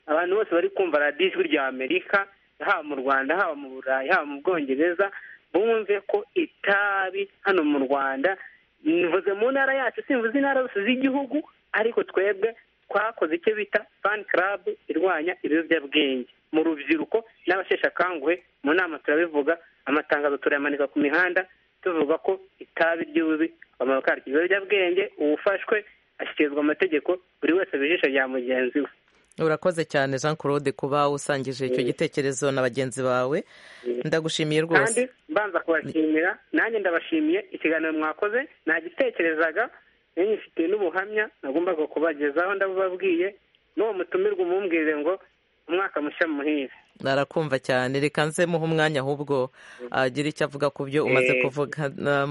abantu bose bari kumva radiyo ijwi rya amerika haba mu rwanda haba mu burayi haba mu bwongereza bumve ko itabi hano mu rwanda nivuze mu ntara yacu simvuze intara zose z'igihugu ariko twebwe twakoze icyo bita fani karabu irwanya ibiyobyabwenge mu rubyiruko n'abasheshe akanguhe mu nama turabivuga amatangazo turayamanika ku mihanda tuvuga ko itabi ry'ububi akamaro karyo ibiyobyabwenge uwufashwe ashyikirizwa amategeko buri wese bijisho rya mugenzi we urakoze cyane jean claude kuba usangije icyo gitekerezo na bagenzi bawe ndagushimiye rwose kandi mbanza kubashimira nanjye ndabashimiye ikiganiro mwakoze nagitekerezaga nyifite n'ubuhamya nagombaga kubagezaho ndabubabwiye n'uwo mutumirwa umumbwire ngo umwaka mushya muhire narakumva cyane reka nze muhe umwanya ahubwo agira icyo avuga ku byo umaze kuvuga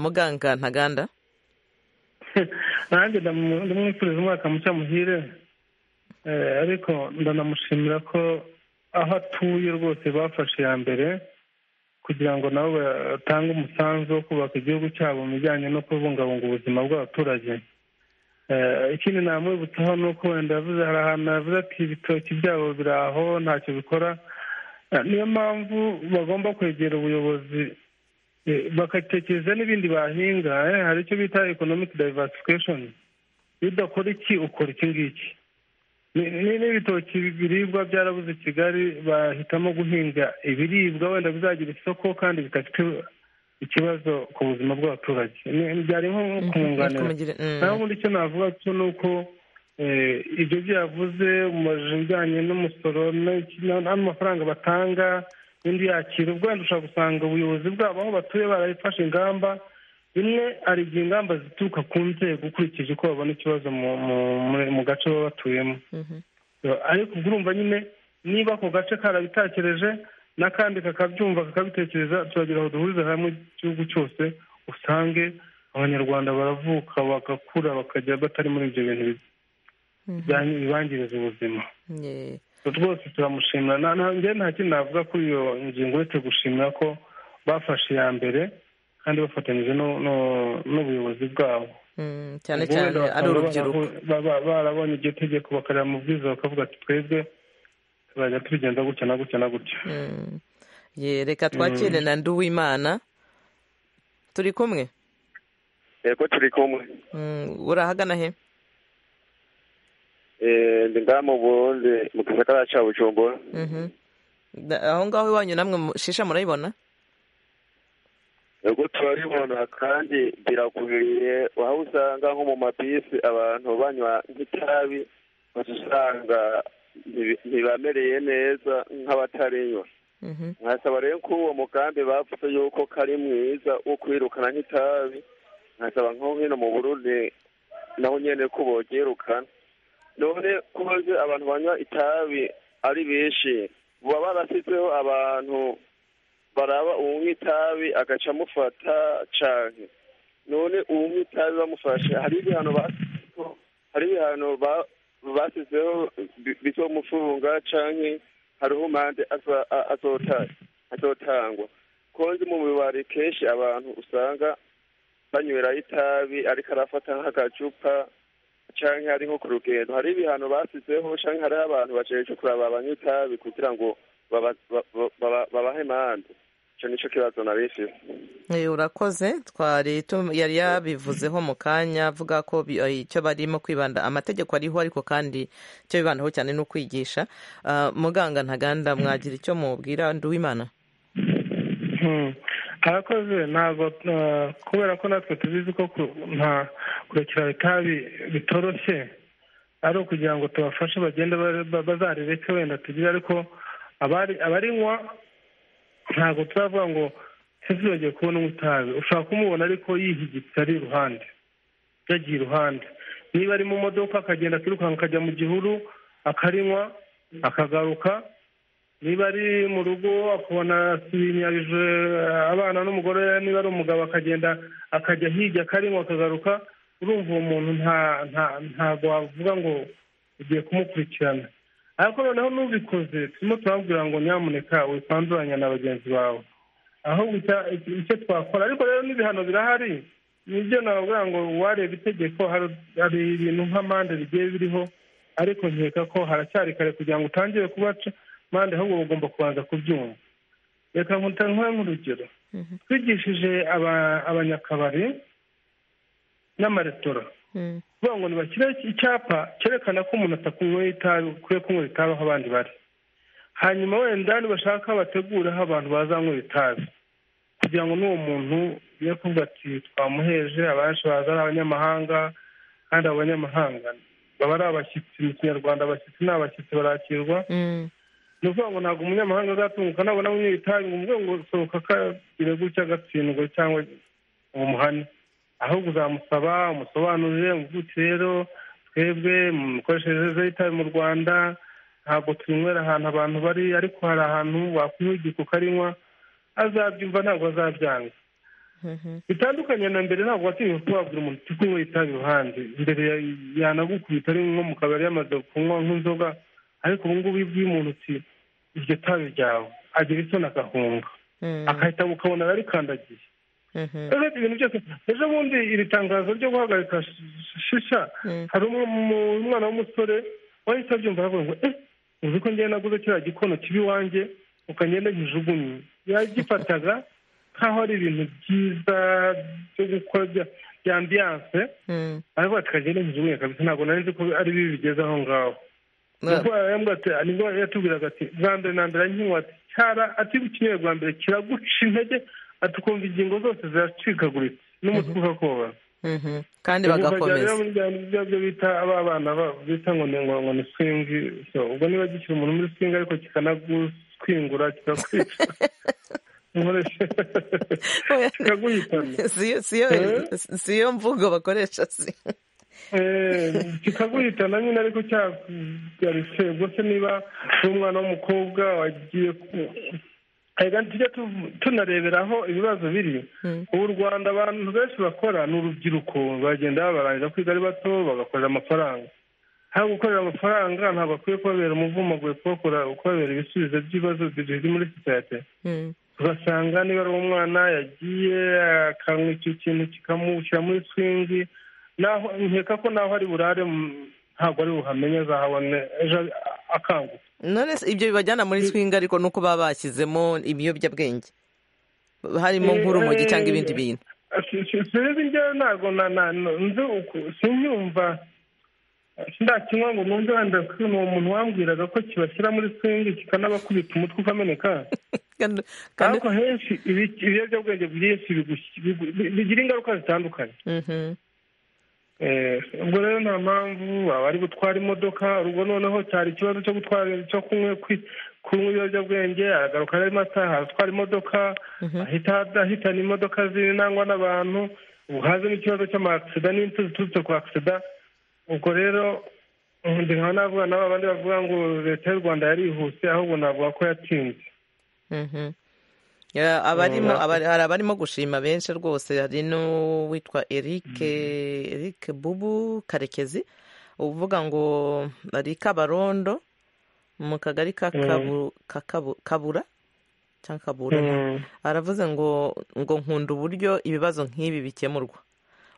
muganga ntaganda nanjye ndamwifuriza umwaka mushya muhire ariko ndanamushimira ko aho atuye rwose bafashe iya mbere kugira ngo nabo batange umusanzu wo kubaka igihugu cyabo mu bijyanye no kubungabunga ubuzima bw'abaturage ikindi namwibutsaho ni uko wenda yavuze hari ahantu yavuze ati ibitoki byabo biri aho ntacyo bikora niyo mpamvu bagomba kwegera ubuyobozi bagatekereza n'ibindi bahinga hari icyo bita ekonomiki dayivasikesheni iyo udakora iki ukora iki ngiki n'ibitoki biribwa byarabuze kigali bahitamo guhinga ibiribwa wenda bizagira isoko kandi bidafite ikibazo ku buzima bw'abaturage byari nko kumwunganira naho ubundi icyo navuga cyo ni uko ibyo byavuze umubajije ibijyanye n'umusoro n'amafaranga batanga n'indi yakira ubwo wenda ushobora gusanga ubuyobozi bwabo aho batuye barabifashe ingamba bimwe hari igihe ingamba zituruka ku nzego ukurikije uko babona ikibazo mu gace baba batuyemo ariko ubwo urumva nyine niba ako gace karabitekereje n'akandi kakabyumva kakabitekereza turagira aho duhuriza hamwe igihugu cyose usange abanyarwanda baravuka bagakura bakajya batari muri ibyo bintu bibangiriza ubuzima rwose turamushimira nta kindi navuga kuri iyo ngingo uretse gushimira ko bafashe iya mbere kandi bafatanyije n'ubuyobozi bwabo cyane cyane ari urubyiruko barabonye iryo tegeko bakareba mu bwiza bakavuga ati twebwe tuzajya tugenda gutya na gutya na gutya reka twakire na nduwimana turi kumwe yego turi kumwe urahagana he ndi ngaha mu burundi mu gisagara cya bujumbura aho ngaho iwanyu namwe shisha murayibona ubwo turabibona kandi birakwiriye aho usanga nko mu mabisi abantu banywa nk'itabi usanga ntibamereye neza nk'abatarinywa nkasaba rero ko uwo mugambi bavuze yuko kari mwiza wo kwirukana nk'itabi nkasaba nko hino mu burundi naho nyine ko bogerukana none kubaze abantu banywa itabi ari benshi baba barasizeho abantu baraba unywa itabi agaca amufata cyane none unywa itabi bamufashe hari ibihano hari ibihano basizeho bizomufunga cyane hariho mande azotangwa konzi mu bibari kenshi abantu usanga banywera itabi ariko arafata nk'agacupa cyangwa ari nko ku rugendo hari ibihano basizeho cyangwa hariho abantu bacecekura kuraba abanywa itabi kugira ngo babahe mande icyo nicyo kibazo nabifite urakoze twari yari yabivuzeho mu kanya avuga ko icyo barimo kwibanda amategeko ariho ariko kandi icyo bibandaho cyane ni ukwigisha muganga ntaganda mwagira icyo mubwira nduwimana arakoze ntabwo kubera ko natwe tubizi ko nta kurekera itabi bitoroshye ari ukugira ngo tubafashe bagende bazarereke wenda tugire ariko abarinywa ntabwo turavuga ngo ntizibagire kubona itabi ushobora kumubona ariko yihigitse ari iruhande yagiye iruhande niba ari mu modoka akagenda akirukanka akajya mu gihuru akarinywa akagaruka niba ari mu rugo akabona sinyabije abana n'umugore niba ari umugabo akagenda akajya hirya akarinywa akagaruka urumva uwo muntu ntabwo wavuga ngo ugiye kumukurikirana ariko noneho n'ubikoze turimo turababwira ngo nyamuneka wikanduranya na bagenzi bawe aho icyo twakora ariko rero n'ibihano birahari nibyo nababwira ngo uwareba itegeko hari ibintu nk'amande bigiye biriho ariko nkeka ko haracyari kare kugira ngo utangire kubaca mande ahubwo bagomba kubanza kubyumva reka nkutanwe nk'urugero twigishije abanyakabari n'amaresitora kuvuga ngo ntibashyire icyapa cyerekana ko umuntu atakunyweye itabi ukwiye kunywera itabi aho abandi bari hanyuma wenda nibashaka bategure aho abantu bazanywera itabi kugira ngo n'uwo muntu ye kuvuga ati twamuheje abenshi baza ari abanyamahanga kandi abo banyamahanga baba ari abashyitsi mu kinyarwanda abashyitsi ni abashyitsi barakirwa ni ukuvuga ngo ntabwo umunyamahanga azatunguka nabona amwe itabi ngo umwe ngo sohoka akagire gutya agatsindwa cyangwa umuhane ahubwo uzamusaba umusobanurire umuvuduko rero twebwe mu mikoreshereze y'itabi mu rwanda ntabwo tunywera ahantu abantu bari ariko hari ahantu wakunywa igihe ukarinywa azabyumva ntabwo azabyanga bitandukanye na mbere ntabwo watinye kubabwira umuntu uti kunywa itabi iruhande mbere yanagukubita ari nko mu kabari yamaze kunywa nk'inzoga ariko ubu ngubu iyo ubwiye umuntu uti iryo tabi ryawe agira isoni agahunga agahita ukabona rarikandagiye ibintu byose ejo bundi iri tangazo ryo guhagarika shisha hari umwana w'umusore wahise abyumva aravuga ngo eh uzi ko ngenda naguze kiriya gikono kibi iwanjye ukagenda nkijugumye yagifataga nk'aho ari ibintu byiza byo gukora bya ambiyanse aravuga ati kagenda nkijugunye kabisa ntabwo nari ko ari bibi bigeze aho ngaho nibwo yatubwiraga ati bwa mbere na mbere nkinywa ati cyara ati ukinyoye bwa mbere kiraguca intege ati ukumva ingingo zose ziracikaguritse n'umutwe ugakobana kandi bagakomeza ibyo bita aba bana bita ngo ni ngo ni swingi ubwo niba gishyira umuntu muri swingi ariko kikanaguswingura kikakwica si yo mvugo bakoresha si kikaguhitana nyine ariko cyagarise ubwo se niba uri umwana w'umukobwa wagiye kandi tujya tunarebera aho ibibazo biri ubu u rwanda abantu benshi bakora ni urubyiruko bagenda barangiza kwiga ari bato bagakorera amafaranga aho gukorera amafaranga ntabwo akwiye kubabera umuvumo aguye kubabera ibisubizo by'ibibazo biri muri sosiyete ugasanga niba ari umwana yagiye akanywa icyo kintu kikamushyira muri swingi naho nkeka ko naho ari burare ntabwo ari buhamenye azahabone ejo akangutse none se ibyo bibajyana muri swinga ariko nuko baba bashyizemo ibiyobyabwenge harimo nk'urumogi cyangwa ibindi bintu sinzi njyewe ntabwo nzi uku sinyumva ndakinywa ngo numve wenda ni umuntu wambwiraga ko kibashyira muri swingi kikanabakubita umutwe ukameneka ariko henshi ibiyobyabwenge byinshi bigira ingaruka zitandukanye ubwo rero nta mpamvu waba ari gutwara imodoka ubwo noneho cyari ikibazo cyo gutwara cyo kunywa ibiyobyabwenge aragaruka rero amasaha atwara imodoka ahitana imodoka zinangwa n'abantu ubu haza n'ikibazo cy'amakisida n'impfu ziturutse ku akisida ubwo rero nkaba navuga nabo abandi bavuga ngo leta y'u rwanda yarihuse ahubwo navuga ko yatinze hari abarimo gushima benshi rwose hari n'uwitwa eric eric bubu karekezi uvuga ngo ari kabarondo mu kagari kakabura cyangwa kabura aravuze ngo ngo nkunda uburyo ibibazo nk'ibi bikemurwa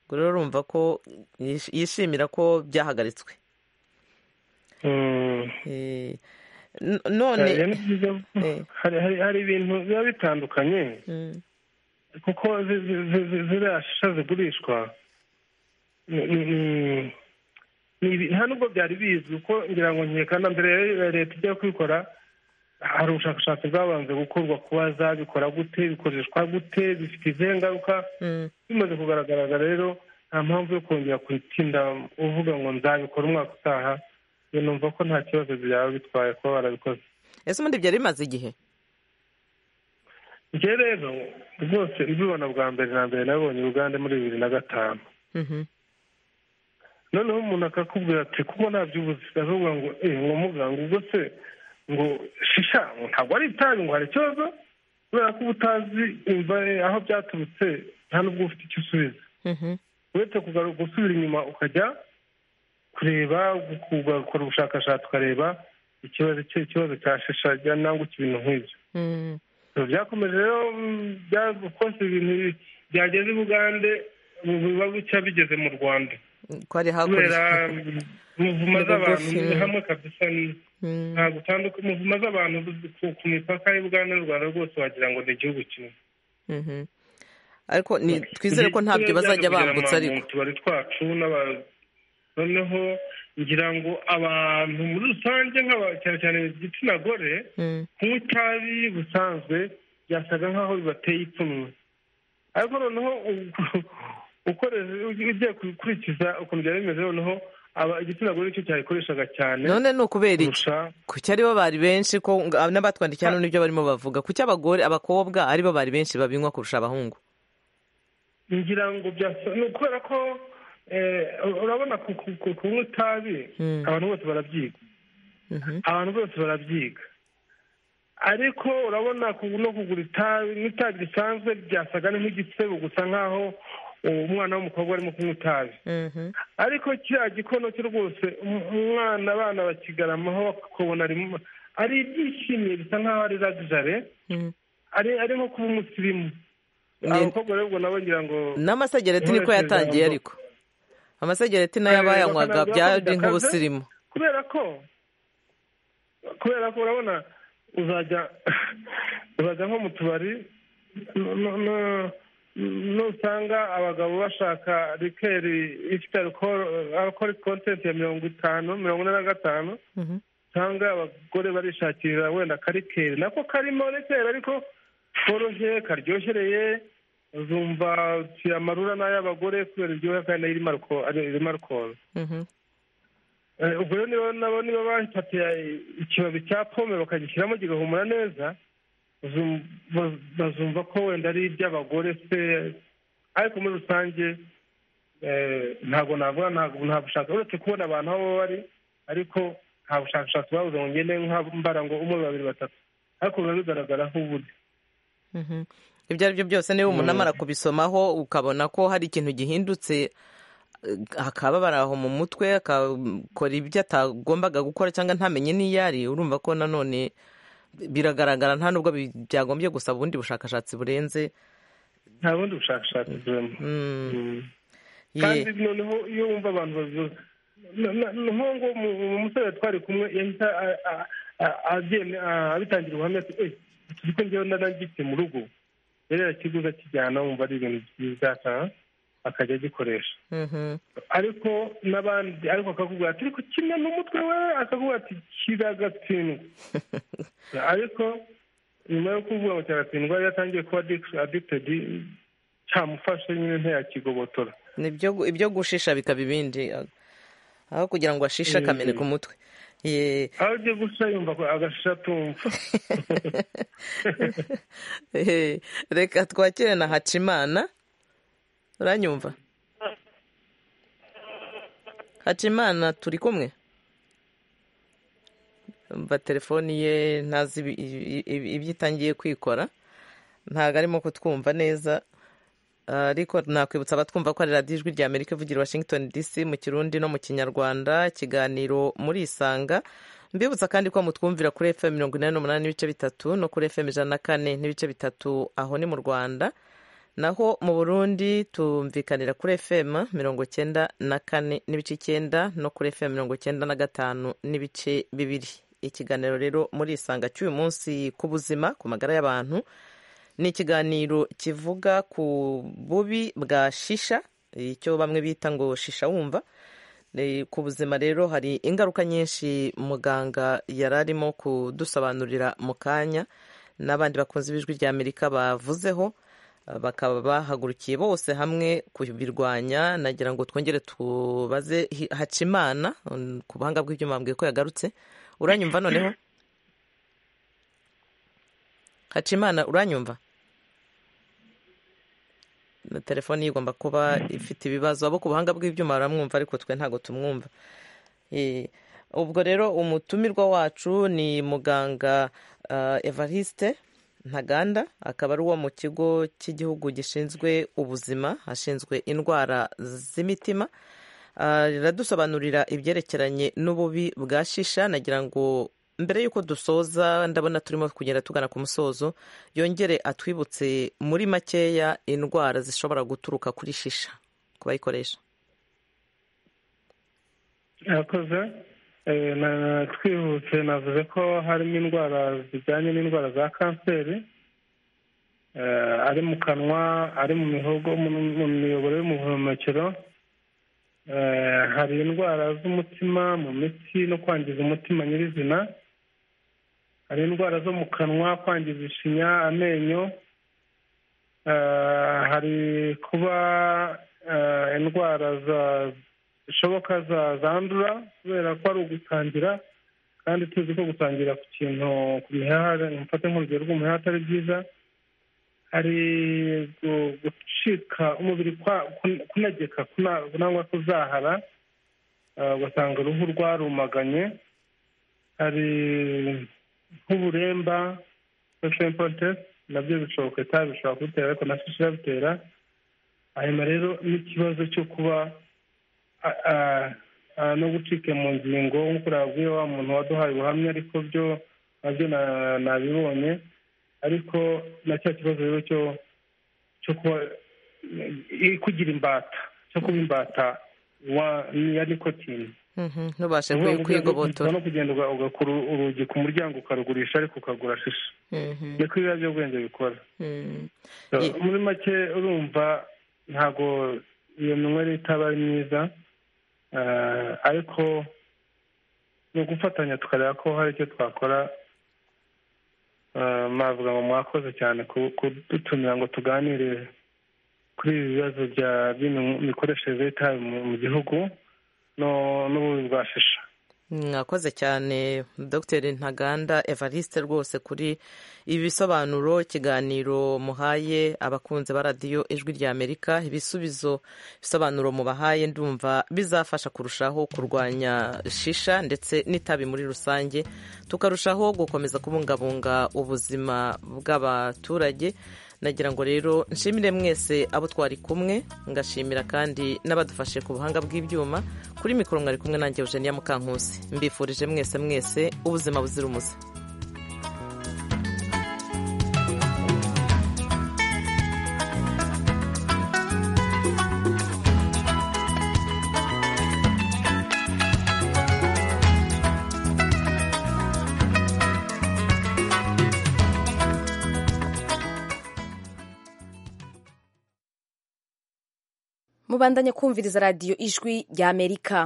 ubwo rero urumva ko yishimira ko byahagaritswe none hari ibintu biba bitandukanye kuko ziriya shisha zigurishwa nta nubwo byari bizwi kuko ngira ngo nkekana mbere ya leta ijya kubikora hari ubushakashatsi bwabanze gukorwa kuba zabikora gute bikoreshwa gute bifite izihe ngaruka bimaze kugaragara rero nta mpamvu yo kongera kuyitinda uvuga ngo nzabikora umwaka utaha numva ko nta kibazo byaba bitwaye kuba barabikoze ese ubundi byari bimaze igihe ibyo rero rwose mbibona bwa mbere na mbere nabonye uganda muri bibiri na gatanu noneho umuntu akakubwira ati kuko ntabyo ubuzi aravuga ngo ngo muganga ubwo se ngo shisha ntabwo ari itabi ngo hari ikibazo kubera ko uba utazi aho byaturutse nta n'ubwo ufite icyo usubiza uretse gusubira inyuma ukajya kureba ugakora ubushakashatsi ukareba ikibazo ikibazo cya shisha cyangwa ibintu nk'ibyo byakomeje rero rwose ibintu byageze i bugande biba bucya bigeze mu rwanda kubera muvuma z'abantu hamwe kabisa ntabwo utandukanye muvuma z'abantu ku mipaka y'ubugande n'u rwanda rwose wagira ngo ni igihugu kimwe ariko twizere ko ntabyo bazajya bambutsa ariko utubari twacu n'abantu noneho ngira ngo abantu muri rusange cyane cyane igitsina gore kunywa itabi busanzwe byasaga nk'aho bibateye ipfunwe ariko noneho ugiye gukurikiza ukuntu byari bimeze noneho igitsina gore nicyo cyayikoreshaga cyane none ni ukubera iki kuki aribo bari benshi ko n'abatwandikiye hano nibyo barimo bavuga kuki abagore abakobwa aribo bari benshi babinywa kurusha abahungu ngira ngo byasa ni ukubera ko urabona kunywa itabi abantu bose barabyiga abantu bose barabyiga ariko urabona no kugura itabi n'itabi risanzwe byasaga nk'igisebo gusa nk'aho umwana w'umukobwa arimo kunywa itabi ariko kiriya gikono cye rwose umwana abana bakigaramaho bakabona ari ibyishimiye bisa nk'aho ari ragijare ari nko kuba umusirimu abakobwa rero ubwo nabo ngira ngo n'amasegereti niko yatangiye ariko amasegereti nayo abayanywaga byari nk'ubusirimu kubera ko kubera ko urabona uzajya uzajya nko mu tubari nusanga abagabo bashaka rikeri ifite alukoro kontenti ya mirongo itanu mirongo ine na gatanu usanga abagore barishakira wenda akarikeri nako karimo rikeri ariko koroshye karyohereye zumva amarura n'ay'abagore kubera iryoha kandi irimo alukoro ubwo rero nabo niba bafatiye ikibabi cya pome bakagishyiramo kigahumura neza bazumva ko wenda ari iby'abagore se ariko muri rusange ntabwo navuga nta bushakashatsi uretse kubona abantu aho bari ariko nta bushakashatsi babuze ngo ngende mbara ngo umwe babiri batatu ariko biba bigaragara nk'ubundi ibyo ari byo byose niba umuntu amara kubisomaho ukabona ko hari ikintu gihindutse akababara aho mu mutwe akakora ibyo atagombaga gukora cyangwa ntamenye n'iyo ari urumva ko nanone biragaragara nta nubwo byagombye gusaba ubundi bushakashatsi burenze nta bundi bushakashatsi burimo kandi noneho iyo wumva abantu babivuze nk'uwo musore twari kumwe yahita abitangira ubuhamya tuzi ko njyewe narangitse mu rugo rero yakiguze akijyana wumva ari ibintu byiza akajya agikoresha ariko n'abandi ariko akakubwira ati ariko kimwe n'umutwe we akakubwira ati kiragatsindwa ariko nyuma yo kuvuga ngo kiragatsindwa yari atangiye kuba adikitedi cyamufashe nyine ntiyakigobotora ibyo gushisha bikaba ibindi aho kugira ngo ashishe akameneka umutwe aho ugiye gusa yumva agashisha atumva reka twakire na hacimana uranyumva hacimana turi kumwe mva telefoni ye ntazi ibyo itangiye kwikora ntabwo arimo kutwumva neza ariko nakwibutsa abatwumva ko ari radiyo ijwi rya amerika ivugira washington dc mu kirundi no mu kinyarwanda ikiganiro muri isanga mbibutsa kandi ko mutwumvira kuri fm mirongo inani n'umunani n'ibice bitatu no kuri fm ijana na kane n'ibice bitatu aho ni mu rwanda naho mu burundi tumvikanira kuri fm mirongo icyenda na kane n'ibice icyenda no kuri fm mirongo icyenda na gatanu n'ibice bibiri ikiganiro rero muri isanga cy'uyu munsi ku buzima ku magara y'abantu ni ikiganiro kivuga ku bubi bwa shisha icyo bamwe bita ngo shisha wumva ku buzima rero hari ingaruka nyinshi muganga yari arimo kudusobanurira mu kanya n'abandi bakunze ibijwi rya amerika bavuzeho bakaba bahagurukiye bose hamwe kubirwanya nagira ngo twongere tubaze hacimana ku buhanga bw'ibyuma bwiwe ko yagarutse uranyumva noneho hacimana uranyumva na telefone ye igomba kuba ifite ibibazo abo ku buhanga bw'ibyuma baramwumva ariko twe ntabwo tumwumva ubwo rero umutumirwa wacu ni muganga evariste ntaganda akaba ari uwo mu kigo cy'igihugu gishinzwe ubuzima ashinzwe indwara z'imitima riradusobanurira ibyerekeranye n'ububi bwa shisha nagira ngo mbere y'uko dusoza ndabona turimo kugenda tugana ku musozo yongere atwibutse muri makeya indwara zishobora guturuka kuri shisha ku bayikoresha yakoze twihuse navuze ko harimo indwara zijyanye n'indwara za kanseri ari mu kanwa ari mu mihogo mu miyoboro y'ubuhumekero hari indwara z'umutima mu mitsi no kwangiza umutima nyirizina hari indwara zo mu kanwa kwangiza ishinya amenyo hari kuba indwara zishoboka zandura kubera ko ari ugutangira kandi tuzi ko gutangira ku kintu ku mihaha mufate nk'urugero rw'umuhaha atari byiza hari gucika umubiri kunageka kunangwa kuzahara ugasanga uruhu rwarumaganye hari nk'uburemba nabyo bishoboka itabi bishobora kubitera ariko na shishi irabitera hanyuma rero n'ikibazo cyo kuba no gucika mu ngingo nk'uko nabwiye wa muntu waduhaye ubuhamya ariko byo nabyo nabibonye ariko na cya kibazo rero cyo cyo kuba kugira imbata cyo kuba imbata ya nikotine ntubashe kwigobotora no kugenda ugakura urugi ku muryango ukarugurisha ariko ukagura shishi niko ibiyobyabwenge bikora muri make urumva ntabwo iyo minywere itaba ari myiza ariko ni ugufatanya tukareba ko hari icyo twakora mwavuga ngo mwakoze cyane kudutumira ngo tuganire kuri ibi bibazo by'imikoreshereze y'itabi mu gihugu n'ububi bwa shisha mwakoze cyane dr ntaganda evariste rwose kuri ibi bisobanuro ikiganiro muhaye abakunzi ba radiyo ijwi rya amerika ibisubizo bisobanuro mubahaye ndumva bizafasha kurushaho kurwanya shisha ndetse n'itabi muri rusange tukarushaho gukomeza kubungabunga ubuzima bw'abaturage nagira ngo rero nshimire mwese abo twari kumwe ngashimira kandi n'abadufashe ku buhanga bw'ibyuma kuri mikoro mwari kumwe nanjye eugenia mukankusi mbifurije mwese mwese ubuzima buzira umuze mubandanye kumviriza radiyo ijwi ry'amerika